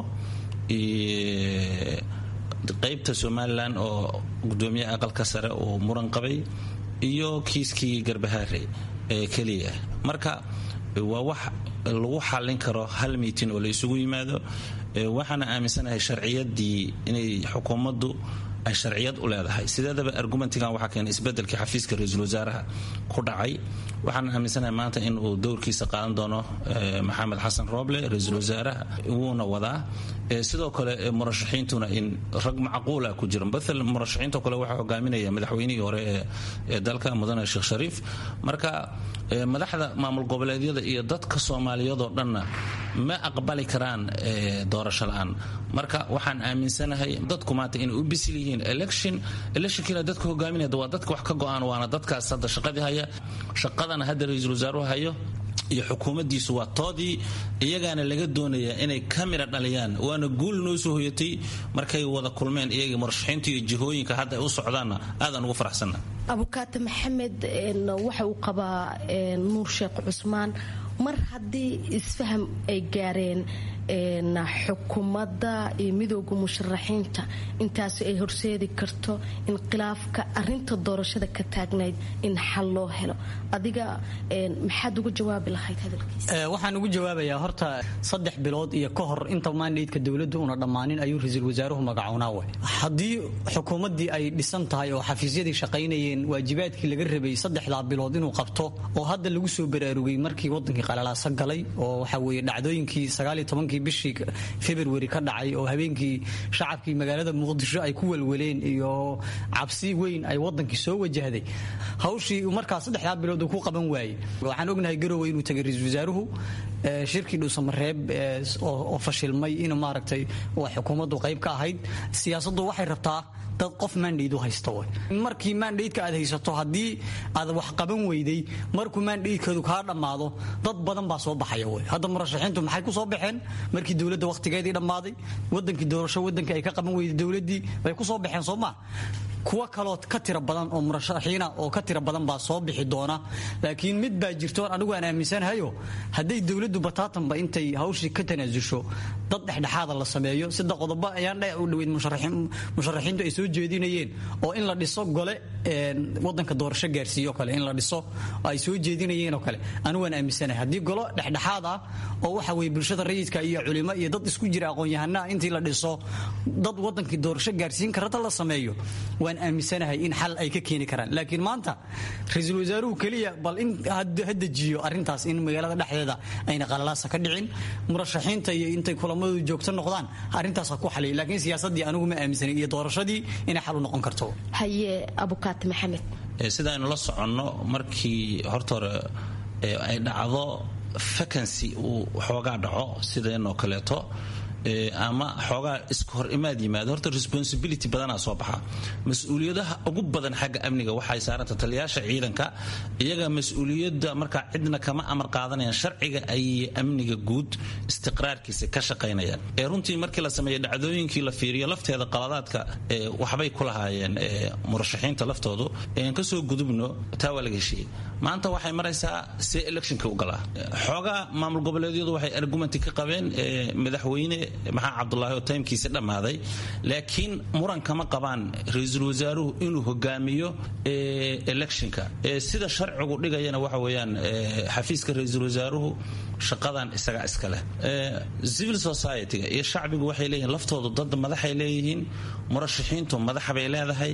qaybta somalilan oo gudoomiyaha aqalka sare uu muran qabay iyo kiiskii garbahaare ee keliya marka waa wax lagu xallin karo hal miitin oo la isugu yimaado waxaana aaminsanahay sharciyadii inay xukuumaddu ay sharciyad u leedahay sideedaba argumentigan waxaa keenay isbedelkii xafiiska ra-iisul wasaaraha ku dhacay waxaan aaminsanahay maanta in uu dowrkiisa qaadan doono maxamed xasan rooble ra-iisul wasaaraha wuuna wadaa sidoo kale murashaxiintuna in rag macquula ku jira maal murashaxiinto kale waxaa hogaaminaya madaxweynihii hore ee dalka mudane sheekh shariif marka madaxda maamul goboleedyada iyo dadka soomaaliyadoo dhanna ma aqbali karaan doorasho la-aan marka waxaan aaminsanahay dadku maanta inay u bisil yihiin election electionkiina dadka hogaaminaya waa dadka wax ka go-aan waana dadkaas hadda shaqadii haya shaqadana hadda ra-iisul wasaaruhu hayo iyo xukuumaddiisu waa toodii iyagaana laga doonayaa inay ka midha dhaliyaan waana guul noo soo hoyatay markay wada kulmeen iyagii murashaxiinta iyo jihooyinka hadda ay u socdaanna aadaan ugu faraxsanna abukaate maxamed waxa uu qabaa nuur sheekh cusmaan mar haddii isfaham ay gaareen xukuumadda iyo midooda musharaxiinta intaas ay horseedi karto in khilaafka arinta doorashada ka taagnayd in xal loo helo adiga maxaad uga jawaabi lahayd hadalkiisa waxaan ugu jawaabayaa horta saddex bilood iyo ka hor inta mandaydka dowladdu una dhammaanin ayuu ra-iisul wasaaruhu magacoonaa way haddii xukuumaddii ay dhisan tahay oo xafiisyadii shaqaynayeen waajibaadkii laga rabay saddexdaa bilood inuu qabto oo hadda lagu soo baraarugay markii wadankii qalalaasa galay oo waxa weeye dhacdooyinkii sagaaliyo tobankii bishii february ka dhacay oo habeenkii shacabkii magaalada muqdisho ay ku welweleen iyo cabsi weyn ay wadankii soo wajahday hawshii markaa saddexdaa bilood uu ku qaban waayey waxaan ognahay garowe inuu tagay ra-iisul wasaaruhu shirkii dhuusamareeb oo fashilmay in maaragtay xukuumaddu qayb ka ahayd siyaasaddu waxay rabtaa dad qof mandate u haysta way markii mandateka aad haysato haddii aad wax qaban weyday markuu mandatekeedu kaa dhammaado dad badan baa soo baxaya way hadda murashaxiintu maxay ku soo baxeen markii dowladda wakhtigeedii dhammaaday wadankii doorasho wadankii ay ka qaban weyday dowladdii bay ku soo baxeen soo maa kuwa kaloo ka tira badan oo murashaxiina oo ka tira badan baa soo bixi doona laakiin mid baa jirtoon anigu aan aaminsanahayo hadday dowladdu bataatanba intay hawshii ka tanaasusho dad dhexdhexaada la sameeyo sida qodobo ayaan u dhaweyd musharaxiintu ay soo jeedinayeen oo in la dhiso gole wadanka doorasho gaarsiiyo kale in la dhiso ay soo jeedinayeen oo kale anigu aan aaminsanahay haddii golo dhexdhexaad ah oo waxa weye bulshada rayidka iyo culimo iyo dad isku jira aqoon-yahanaha intii la dhiso dad wadankii doorasho gaarsiin karata la sameeyo waan aaminsanahay in xal ay ka keeni karaan laakiin maanta ra-iisul wasaaruhu keliya bal in ha dejiyo arrintaas in magaalada dhexdeeda ayna qalalaasa ka dhicin murashaxiinta iyo intay kulamadu joogto noqdaan arrintaas ha ku xaliyo laakiin siyaasaddii anigu ma aaminsanay iyo doorashadii inay xal u noqon karto haye abukaati maxamed sida aynu la soconno markii horta hore ay dhacdo vacancy uu xoogaa dhaco sideenoo kaleeto ama xoogaa iska hor imaad yimaado horta responsibility badanaa soo baxa mas-uuliyadaha ugu badan xagga amniga waxay saaranta taliyaasha ciidanka iyaga mas-uuliyadda markaa cidna kama amar qaadanayaan sharciga ay amniga guud istiqraarkiisa ka shaqaynayaan ee runtii markii la sameeya dhacdooyinkii la fiiriyo lafteeda qaladaadka waxbay ku lahaayeen murashaxiinta laftoodu ean kasoo gudubno taa waa laga heshiiyey maanta waxay maraysaa see electionka u galaa xoogaa maamul goboleedyadu waxay argumenti ka qabeen madaxweyne maxaa cabdulaahi oo taymkiisi dhammaaday laakiin muran kama qabaan ra-iisul wasaaruhu inuu hogaamiyo electionka sida sharcigu dhigayana waxa weeyaan xafiiska ra-iisul wasaaruhu shaqadan isaga iska leh civil society-ga iyo shacbigu waxay leeyihiin laftoodu dad madaxay leeyihiin murashaxiintu madaxa bay leedahay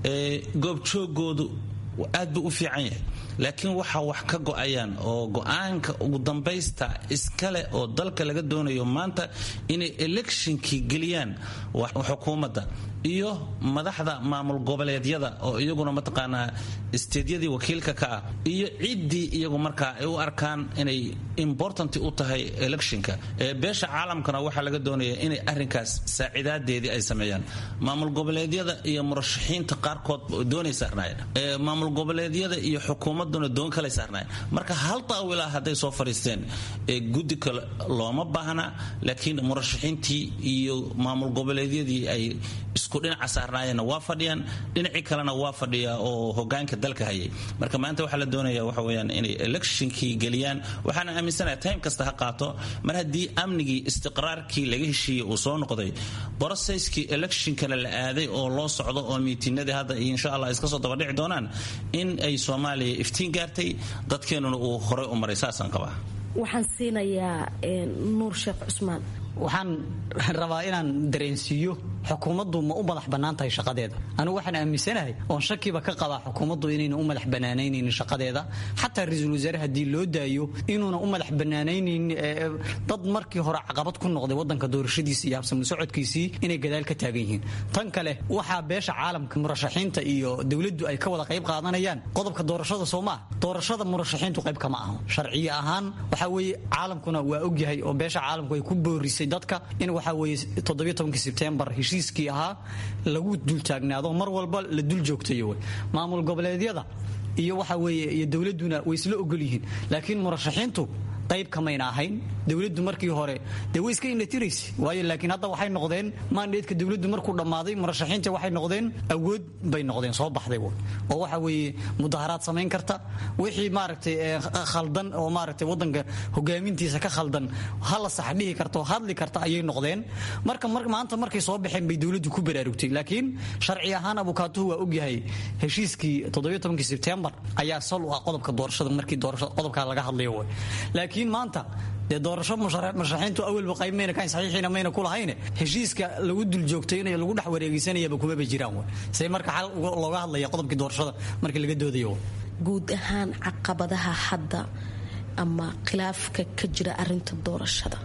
goobjoogoodu aad buu u fiican yahay laakiin waxaa wax ka go-ayaan oo go-aanka ugu dambaysta iskale oo dalka laga doonayo maanta inay electionkii geliyaan xukuumadda iyo madaxda maamul goboleedyada oo iyaguna mataqaanaa isteedyadii wakiilka ka ah iyo ciddii iyagu markaa ay u arkaan inay important u tahay electionka beesha caalamkana waxaa laga doonaya inay arrinkaas saacidaadeedii ay sameeyaan maamul goboleedyada iyo murashaxiinta qaarkood doonay saarnaayeen maamul goboleedyada iyo xukuumaduna doon kale saarnaayeen marka hal daawila hadday soo fadhiisteen guddi kale looma baahna laakiin murashaxiintii iyo maamul goboleedyadii ay isku dhinaca saarnaayeenna waa fadhiyaan dhinacii kalena waa fadhiyaa oo hogaanka dalka hayay marka maanta waxaa la doonaya waxa weyaan inay electionkii geliyaan waxaana aaminsanaha time kasta ha qaato mar haddii amnigii istiqraarkii laga heshiiyey uu soo noqday brocesskii electionkana la aaday oo loo socdo oo miitinadii hadda insha allah iska soo dabadhici doonaan in ay soomaaliya iftiin gaartay dadkeenuna uu horey u maray saasaan qabaa waxaan siinayaa nuur sheekh cusmaan waxaan rabaa inaan dareensiiyo xukuumaddu ma u madax bannaan tahay shaqadeeda anigu waxaan aaminsanahay oon shakiba ka qabaa xukuumaddu inayna u madax bannaanaynaynin shaqadeeda xataa ra-iisul wasaare haddii loo daayo inuuna u madax bannaanaynaynin dad markii hore caqabad ku noqday waddanka doorashadiisa iyo habsamu socodkiisii inay gadaal ka taagan yihiin tan kale waxaa beesha caalamka murashaxiinta iyo dowladdu ay ka wada qayb qaadanayaan qodobka doorashada soo maaha doorashada murashaxiintu qayb kama aho sharciye ahaan waxaa weeye caalamkuna waa ogyahay oo beesha caalamku ay ku boorisay dadka in waxaa weeye toddobiyo tobankii sebtembar heshiiskii ahaa lagu dultaagnaado mar walba la dul joogtayo maamul goboleedyada iyo waxa weeye iyo dowladduna way isla ogol yihiin laakiin murashaxiintu qayb kamayna ahayn dowladdu markii hore dee way iska inatiraysa waayo laakiin hadda waxay noqdeen maandheedka dowladdu markuu dhammaaday murashaxiinta waxay noqdeen awood bay noqdeen soo baxday oo waxa weeye mudaharaad samayn karta wixii maaragtay khaldan oo maaragtay waddanka hogaamintiisa ka khaldan hala sax dhihi karta oo hadli karta ayay noqdeen marka maanta markay soo baxeen bay dowladdu ku baraarugtay laakiin sharci ahaan abukaatuhu waa ogyahay heshiiskii toddobiyo tobankii sebtembar ayaa sal u ah qodobka doorashada markii doorashada qodobkaa laga hadlayo way laakiin maanta dee doorasho murashaxiintu awalba qayb mayna kahayn saxiixiina mayna ku lahayne heshiiska lagu dul joogtaynayo lagu dhex wareegeysanayaba kumaba jiraan way say marka xal looga hadlaya qodobkii doorashada markii laga doodayo guud ahaan caqabadaha hadda ama khilaafka ka jira arinta doorashada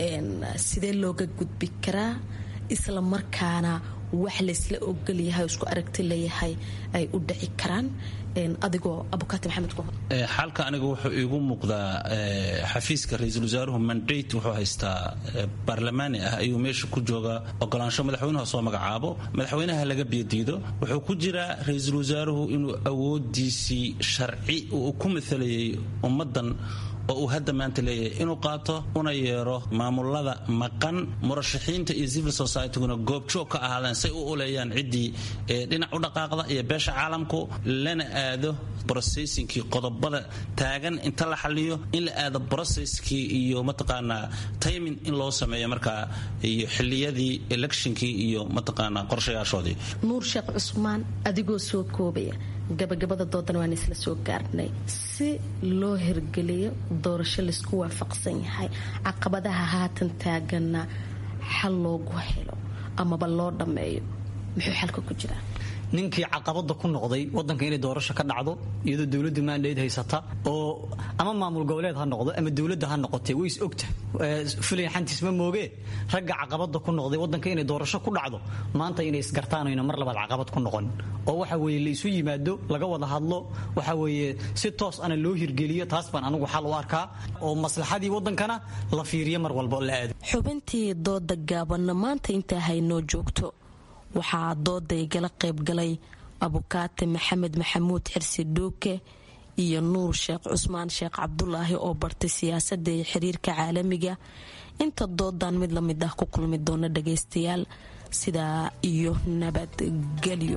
sidee looga gudbi karaa isla markaana wax laysla ogolyahay isku aragti leeyahay ay u dhici karaan adigoo abukaati maxamed ku xalka aniga wuxuu iigu muuqdaa xafiiska ra-iisul wasaaruhu mandate wuxuu haystaa baarlamaani ah ayuu meesha ku joogaa ogolaansho madaxweynuha soo magacaabo madaxweynaha laga biyadiido wuxuu ku jiraa ra-iisul wasaaruhu inuu awoodiisii sharci uu ku maalayay ummaddan oo uu hadda maanta leeyahay inuu qaato una yeero maamulada maqan murashaxiinta iyo civil societyguna goobjoog ka ahaadeen say u uleeyaan ciddii dhinac u dhaqaaqda iyo beesha caalamku lana aado brocessinkii qodobada taagan inta la xaliyo in la aado brocesskii iyo mataqaanaa timing in loo sameeyo markaa iyo xiliyadii electionkii iyo mataqaanaa qorshayaashoodii nuur sheekh cusmaan adigoo soo koobaya gabagabada doodan waan isla soo gaarnay si loo hirgeliyo doorasho laysku waafaqsan yahay caqabadaha haatan taaganna xal loogu helo amaba loo dhammeeyo muxuu xalka ku jiraa ninkii caqabada ku noqday wadanka inay doorasho ka dhacdo iyadoo dowladda maandheed haysata oo ama maamul goboleed ha noqdo ama dowladda ha noqotee way is ogta filayn xantiis ma moogee ragga caqabada ku noqday wadanka inay doorasho ku dhacdo maanta inay isgartaan ayna mar labaad caqabad ku noqon oo waxa weeye la isu yimaado laga wada hadlo waxa weeye si toos ana loo hirgeliyo taas baan anigu xal u arkaa oo maslaxadii wadankana la fiiriyo mar walba la aado xubintii dooda gaabanna maanta intaa haynoo joogto waxaa dooda igala qaybgalay abukaate maxamed maxamuud xirsi dhuuke iyo nuur sheekh cusmaan sheekh cabdulaahi oo bartay siyaasadda iyo xiriirka caalamiga inta doodan mid lamid ah ku kulmi doona dhagaystayaal sidaa iyo nabadgelyo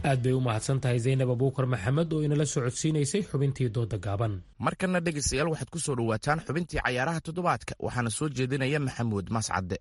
aad bay u mahadsan tahay zaynab abuukar maxamed oo inala socodsiinaysay xubintii dooda gaaban markana dhegaystayaal waxaad ku soo dhowaataan xubintii cayaaraha toddobaadka waxaana soo jeedinaya maxamuud mascadde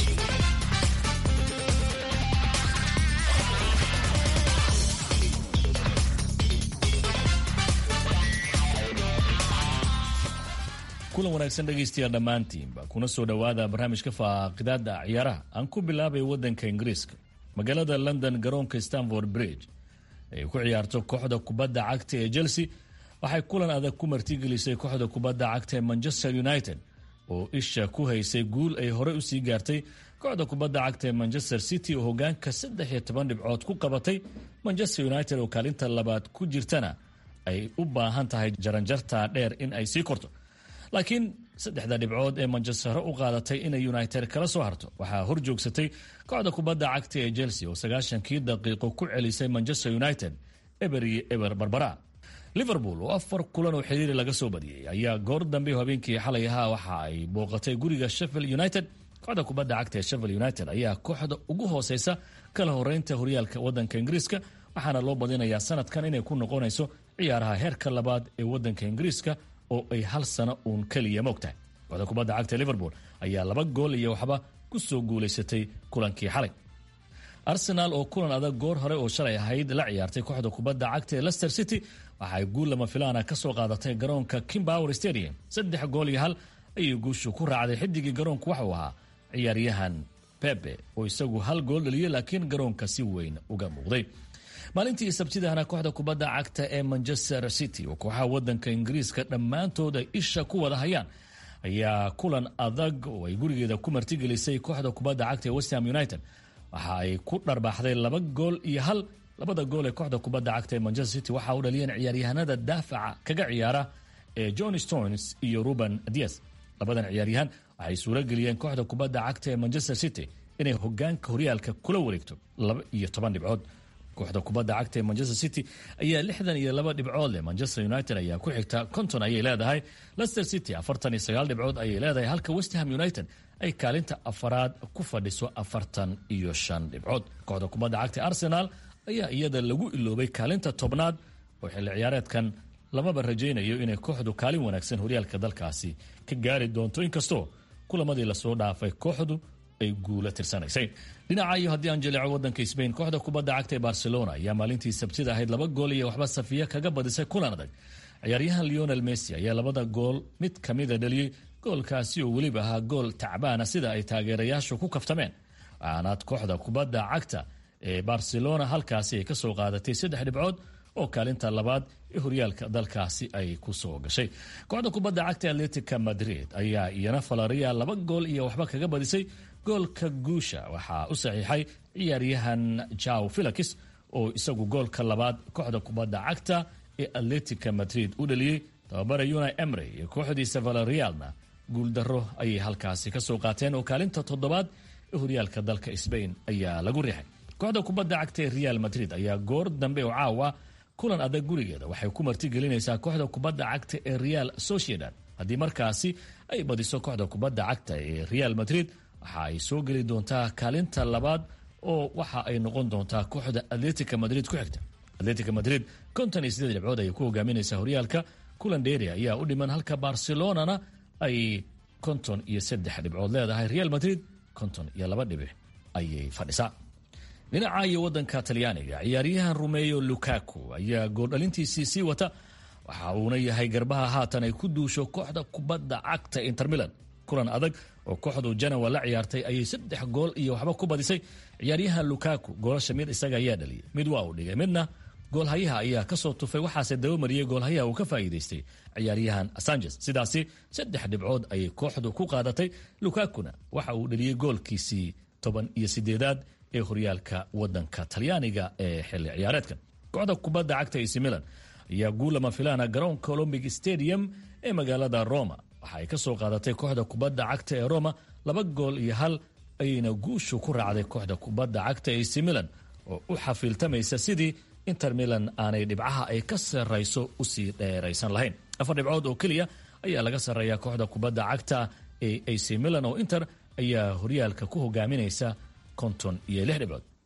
kulan wanaagsan dhegaystayaal dhammaantiinba kuna soo dhowaada barnaamijka faaqidaada ciyaaraha aan ku bilaabay wadanka ingiriiska magaalada london garoonka stanford bridge ay ku ciyaarto kooxda kubadda cagta ee chelsea waxay kulan adag ku martigelisay kooxda kubadda cagta ee manchester united oo isha ku haysay guul ay horey usii gaartay kooxda kubadda cagta ee manchester city oo hogaanka saddex iyo toban dhibcood ku qabatay manchester united oo kaalinta labaad ku jirtana ay u baahan tahay jaranjarta dheer in ay sii korto laakiin saddexda dhibcood ee manchester u qaadatay inay united kala soo harto waxaa hor joogsatay kooxda kubadda cagta ee chelsea oo sagaashankii daqiiqo ku celisay manchester united eber iyo eber barbara liverpool oo afar kulan oo xiriiri laga soo badiyey ayaa goor dambe habeenkii xalay ahaa waxa ay booqatay guriga sheffield united kooxda kubadda cagta ee sheffield united ayaa kooxda ugu hooseysa kala horeynta horyaalka wadanka ingiriiska waxaana loo badinayaa sanadkan inay ku noqonayso ciyaaraha heerka labaad ee wadanka ingiriiska oo ay hal sano uun keliya moogtahay kooxda kubadda cagta ee liverpool ayaa laba gool iyo waxba ku soo guulaysatay kulankii xalay arsenaal oo kulan adag goor hore oo shalay ahayd la ciyaartay kooxda kubadda cagta ee lester city waxaay guul lama filaana ka soo qaadatay garoonka kimbower stadium saddex gool iyo hal ayay guushu ku raacday xidigii garoonku waxuu ahaa ciyaaryahan bebe oo isagu hal gool dhaliyey laakiin garoonka si weyn uga muuqday maalintii sabtidahna kooxda kubadda cagta ee manchester city oo kooxaha wadanka ingiriiska dhammaantood ay isha ku wada hayaan ayaa kulan adag oo ay gurigeeda ku martigelisay kooxda kubadda cagta ee westham united waxa ay ku dharbaaxday laba gool iyo hal labada gool ee kooxda kubadda cagta ee manchester city waxa u dhaliyeen ciyaaryahanada daafaca kaga ciyaara ee john stones iyo ruben dias labadan ciyaaryahan waxay suuro geliyeen kooxda kubadda cagta ee manchester city inay hogaanka horyaalka kula wareegto laba iyo toban dhibcood kooxda kubadda cagta ee manchester city ayaa lixdan iyo laba dhibcood leh manchester united ayaa ku xigta konton ayay leedahay lester city afartan iyo sagaal dhibcood ayay leedahay halka westham united ay kaalinta afaraad ku fadhiso afartan iyo shan dhibcood kooxda kubadda cagta arsenal ayaa iyada lagu iloobay kaalinta tobnaad oo xilli ciyaareedkan lamaba rajaynayo inay kooxdu kaalin wanaagsan horyaalka dalkaasi ka gaari doonto inkastoo kulamadii lasoo dhaafay kooxdu ay guula tirsanaysay dhinaca iyo haddii aan jaleeco wadanka sbain kooxda kubadda cagta ee barcelona ayaa maalintii sabtida ahayd laba gool iyo waxba safiya kaga badisay kulan adag ciyaaryahan leonel messi ayaa labada gool mid kamida dhaliyey goolkaasi oo weliba ahaa gool tacbaana sida ay taageerayaashu ku kaftameen waxaanaad kooxda kubadda cagta ee barcelona halkaasi ay kasoo qaadatay saddex dhibcood oo kaalinta labaad ee horyaalka dalkaasi ay ku soo gashay kooxda kubadda cagta atletica madrid ayaa iyana falaria laba gool iyo waxba kaga badisay goolka guusha waxaa u saxiixay ciyaaryahan jaw felix oo isagu goolka labaad kooxda kubadda cagta ee atletica madrid u dhaliyey tababara una emre iyo kooxdiisa valerialna guuldaro ayay halkaasi kasoo qaateen oo kaalinta toddobaad ee horyaalka dalka sbain ayaa lagu riixay kooxda kubadda cagta ee real madrid ayaa goor dambe oo caawa kulan adag gurigeeda waxay ku martigelinaysaa kooxda kubadda cagta ee real sociedad haddii markaasi ay badiso kooxda kubadda cagta ee real madrid waxa ay soo geli doontaa kaalinta labaad oo waxa ay noqon doontaa kooxda atletica madrid ku xigta atletica madrid konton iyo sideed dhibcood ayay ku hogaaminaysaa horyaalka kulan dheeri ayaa u dhiman halka barcelonana ay konton iyo saddex dhibcood leedahay real madrid konton iyo laba dhibic ayay fadhisaa dhinaca iyo wadanka talyaaniga ciyaaryahan rumeyo lukaku ayaa gooldhalintiisii sii wata waxa uuna yahay garbaha haatan ay ku duusho kooxda kubadda cagta inter milan kulan adag oo kooxdu janawa la ciyaartay ayay saddex gool iyo waxba ku badisay ciyaaryahan lukaku goolasha mid isaga ayaa dhaliyay mid waa uu dhigay midna goolhayaha ayaa kasoo tufay waxaase dabamariyey goolhayaha uu ka faa'iidaystay ciyaaryahan sanchez sidaasi saddex dhibcood ayay kooxdu ku qaadatay lukakuna waxa uu dhaliyey goolkiisii toban iyo sideedaad ee horyaalka wadanka talyaaniga ee xilli ciyaareedkan kooxda kubadda cagta ac milan ayaa guulama filaana garoonka olombic stadium ee magaalada roma waxa ay ka soo qaadatay kooxda kubadda cagta ee roma laba gool iyo hal ayayna guushu ku raacday kooxda kubadda cagta ac milan oo u xafiiltamaysa sidii inter milan aanay dhibcaha ay ka sarrayso usii dheeraysan lahayn afar dhibcood oo keliya ayaa laga sarreeyaa kooxda kubadda cagta ee ac milan oo inter ayaa horyaalka ku hogaaminaysa konton iyo lix dhibcood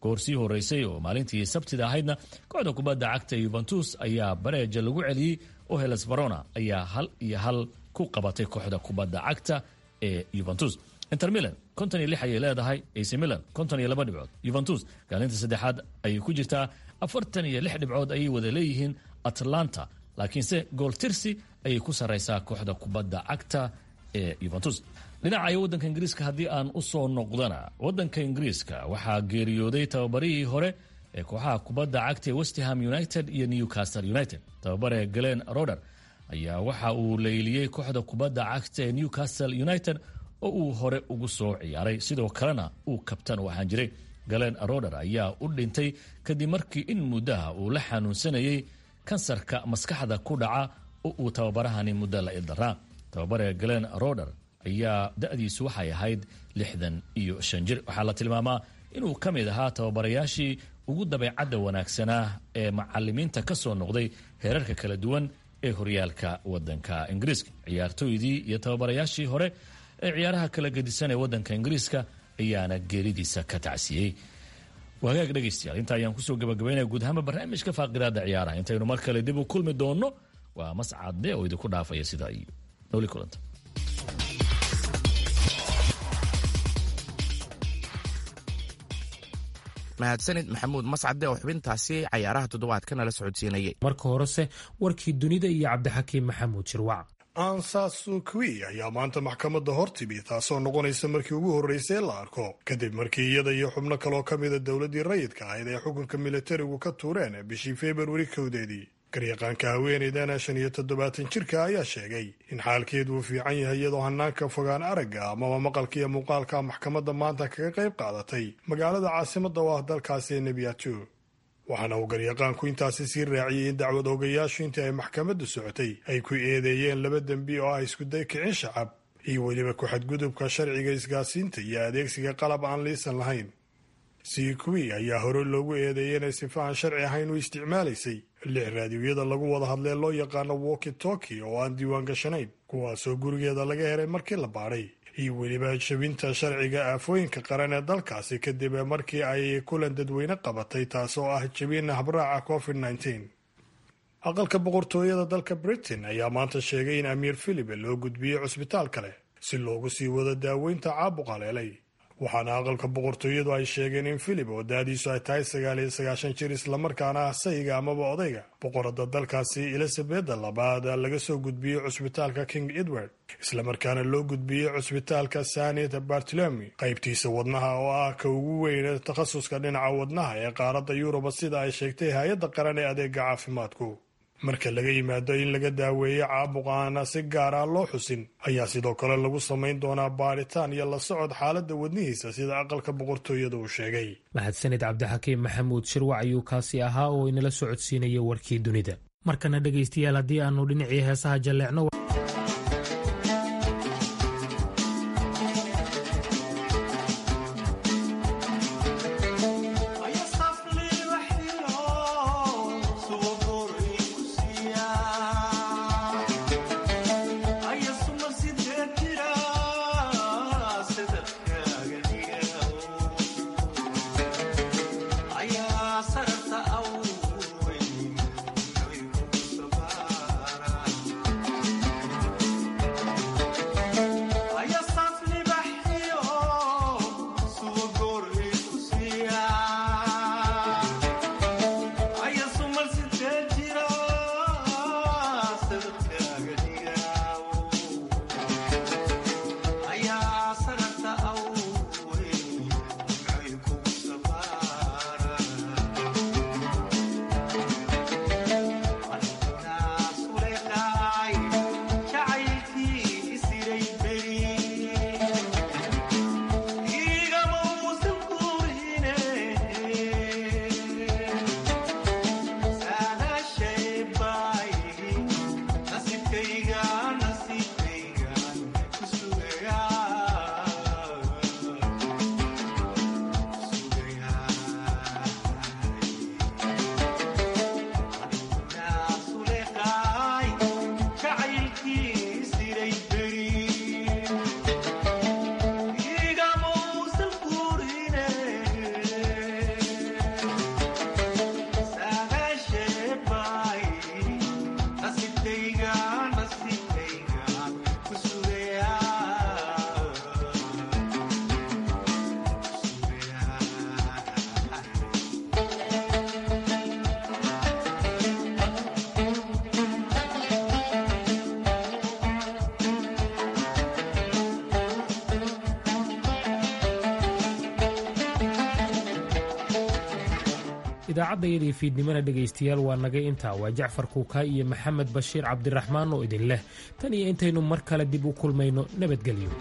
goor sii horeysay oo maalintii sabtida ahaydna kooxda kubadda cagta yuventus ayaa bareeja lagu celiyey oo heles verona ayaa hal iyo hal ku qabatay kooxda kubadda cagta ee yuventus inter milan konton iyo lix ayay leedahay ac milan konton iyo laba dhibcood yuventus kaalinta saddexaad ayay ku jirtaa afartan iyo lix dhibcood ayay wada leeyihiin atlanta laakiinse gool tirsi ayay ku sarraysaa kooxda kubadda cagta ee yuventus dhinaca waddanka ingiriiska haddii aan u soo noqdana waddanka ingiriiska waxaa geeriyooday tababarihii hore ee kooxaha kubadda cagta ee westham united iyo newcastle united tababare glen roder ayaa waxa uu leyliyey kooxda kubadda cagta ee newcastle united oo uu hore ugu soo ciyaaray sidoo kalena uu kabtan u ahaan jiray galen roder ayaa u dhintay kadib markii in muddaha uu la xanuunsanayey kansarka maskaxda ku dhaca oo uu tababarahani muddo la ildaraa tababare glen roder ayaa da-diisu waxay ahayd lixdan iyo shan jir waxaa la tilmaamaa inuu ka mid ahaa tababarayaashii ugu dabeecadda wanaagsanaa ee macalimiinta ka soo noqday heerarka kala duwan ee horyaalka wadanka ingiriiska ciyaartooydii iyo tababarayaashii hore ee ciyaaraha kala gedisan ee wadanka ingiriiska ayaana geeridiisa ka tacsiyey wagaag dhegaystayaal inta ayaan kusoo gabagabaynaya guud ahaanba barnaamijka faaqidaada ciyaaraha intaynu mar kale dib u kulmi doonno waa mascadde oo idinku dhaafaya sidaa iyo nooli kulanta mahadsanid maxamuud mascade oo xubintaasi cayaaraha toddobaadkana la socodsiinayay marka horese warkii dunida iyo cabdixakiim maxamuud shirwac ansasukwi ayaa maanta maxkamadda hor timi taasoo noqonaysa markii ugu horreysay la arko kadib markii iyada iyo xubno kaloo ka mida dowladdii rayidka ahayd ay xukunka militarigu ka tuureen bishii februari kowdeedii garyaqaanka haweeneydana shan iyo toddobaatan jirka ayaa sheegay in xaalkeedu uu fiican yahay iyadoo hanaanka fogaan aragga amaba maqalka iyo muuqaalka maxkamadda maanta kaga qayb qaadatay magaalada caasimadda oo ah dalkaasi ee nebiyato waxaana uu garyaqaanku intaasi sii raaciyey in dacwad ogayaashu intii ay maxkamaddu socotay ay ku eedeeyeen laba dembi oo ah iskuday kicin shacab iyo weliba ku-xadgudubka sharciga isgaasiinta iyo adeegsiga qalab aan liisan lahayn sikuwi ayaa hore loogu eedeeyay inay sifa aan sharci ahayn u isticmaalaysay lix raadiyoyada lagu wada hadlee loo yaqaano woki toki oo aan diiwaan gashanayn kuwaasoo gurigeeda laga helay markii la baadhay iyo weliba jabinta sharciga aafooyinka qaran ee dalkaasi kadib markii ay kulan dadweyne qabatay taasoo ah jabin habraaca covid nteen aqalka boqortooyada dalka britain ayaa maanta sheegay in amiir philipe loo gudbiyey cusbitaal kale si loogu sii wado daaweynta caabuq haleelay waxaana aqalka boqortooyadu ay sheegeen in philip oo daadiisu ay tahay sagaal iyo sagaashan jir islamarkaana ah sayga amaba odayga boqorada dalkaasi elizabeda labaad laga soo gudbiyey cusbitaalka king edward islamarkaana loo gudbiyey cusbitaalka sanet bartolomi qaybtiisa wadnaha oo ah ka ugu weyn takhasuska dhinaca wadnaha ee qaaradda yuruba sida ay sheegtay hay-adda qaran ee adeega caafimaadku marka laga yimaado in laga daaweeyo caabuq aana si gaar ah loo xusin ayaa sidoo kale lagu samayn doonaa baaritaan iyo la socod xaaladda wadnihiisa sida aqalka boqortooyada uu sheegay mahadsanid cabdixakiim maxamuud shirwac ayuu kaasi ahaa oo inala socodsiinaya warkii dunida markana dhegaystayaal haddii aanu dhinacii heesaha jalleecno idaacadayadii fiidnimana dhegaystayaal waa nagay intaa waa jacfar kuukaa iyo maxamed bashiir cabdiraxmaan oo idin leh tan iyo intaynu mar kale dib u kulmayno nabadgelyo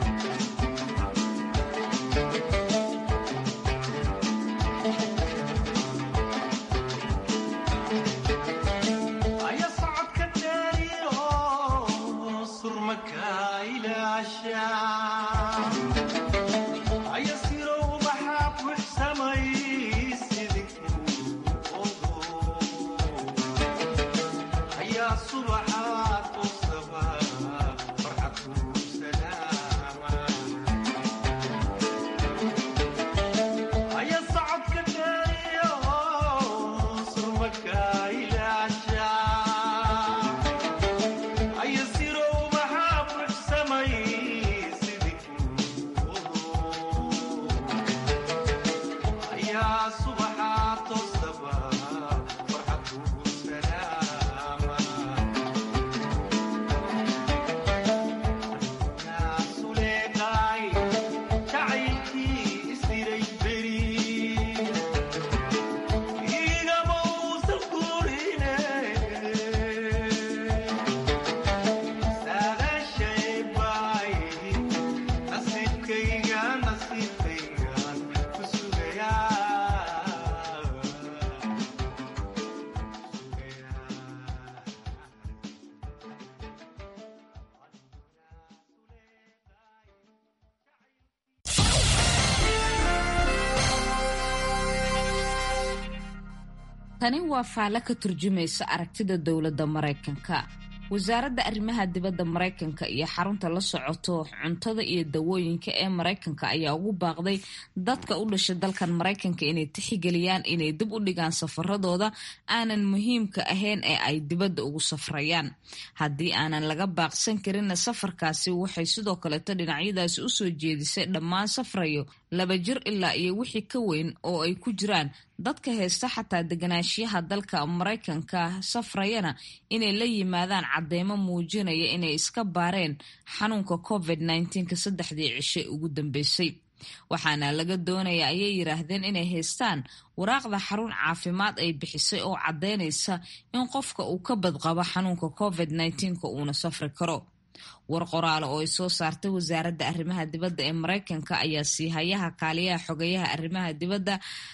tani waa faalle ka turjumaysa aragtida dowladda maraykanka wasaaradda arrimaha dibadda maraykanka iyo xarunta la socoto cuntada iyo dawooyinka ee maraykanka ayaa ugu baaqday dadka u dhashay dalkan maraykanka inay tixigeliyaan inay dib u dhigaan safaradooda aanan muhiimka ahayn ee ay dibadda ugu safrayaan haddii aanan laga baaqsan karinna safarkaasi waxay sidoo kaleeto dhinacyadaasi usoo jeedisay dhammaan safrayo laba jir ilaa iyo wixii ka weyn oo ay ku jiraan dadka haysta xataa deganaanshiyaha dalka maraykanka safrayana inay la yimaadaan cadeymo muujinaya inay iska baareen xanuunka covid nka saddexdii cishe ugu dambeysay waxaana laga doonaya ayay yiraahdeen inay haystaan waraaqda xarun caafimaad ay bixisay oo caddeynaysa in qofka uu ka badqabo xanuunka covid nka uuna safri karo war qoraale oo ay soo saartay wasaaradda arrimaha dibadda ee maraykanka ayaa siihayaha kaaliyaha xogeyaha arrimaha dibadda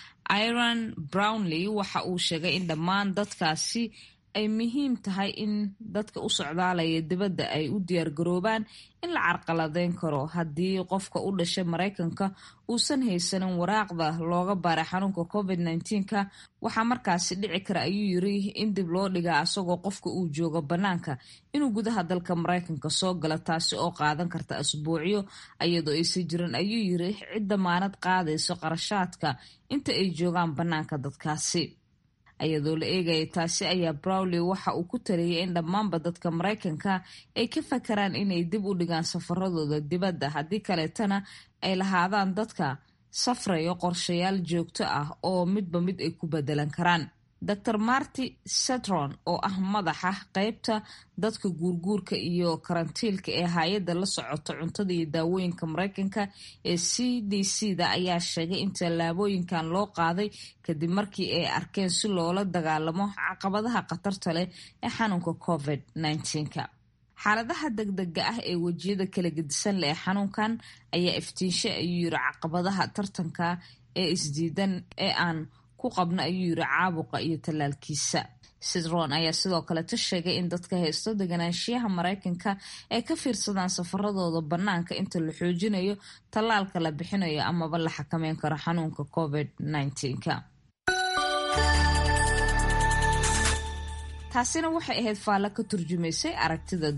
iran brownley waxa uu sheegay in dhammaan dadkaasi ay muhiim tahay in dadka u socdaalaya dibadda ay u diyaargaroobaan in la carqaladeyn karo haddii qofka u dhashay maraykanka uusan haysanin waraaqda looga baaray xanuunka covid nka waxaa markaasi dhici kara ayuu yiri in dib loo dhigaa asagoo qofka uu joogo bannaanka inuu gudaha dalka maraykanka soo galo taasi oo qaadan karta asbuucyo iyadoo aysan jirin ayuu yiri cid damaanad qaadayso qarashaadka inta ay joogaan bannaanka dadkaasi iyadoo la eegaya taasi ayaa browley waxa uu ku taliyay in dhammaanba dadka maraykanka ay ka fakaraan inay dib u dhigaan safaradooda dibadda haddii kaleetana ay lahaadaan dadka safrayo qorshayaal joogto ah oo midba mid ay ku bedelan karaan dor marty setron oo ah madaxa qeybta dadka guurguurka iyo karantiilka ee hay-adda la socota cuntada iyo daawooyinka maraykanka ee c d c da ayaa sheegay in tallaabooyinkan loo qaaday kadib markii ay arkeen si loola dagaalamo caqabadaha khatarta leh ee xanuunka covid -19. xaaladaha degdega ah ee wejiyada kala gedisan leh ee xanuunkan ayaa iftiinshay ayuu yiri caqabadaha tartanka ee isdiidan ee aan ku qabna ayuu yiri caabuqa iyo tallaalkiisa sidron ayaa sidoo kaleta sheegay in dadka haysto deganaanshiyaha maraykanka ay ka fiirsadaan safaradooda bannaanka inta la xoojinayo tallaalka la bixinayo amaba la xakameyn karo xanuunka covid -19. taasina waxay ahayd faallo ka turjumaysay aragtida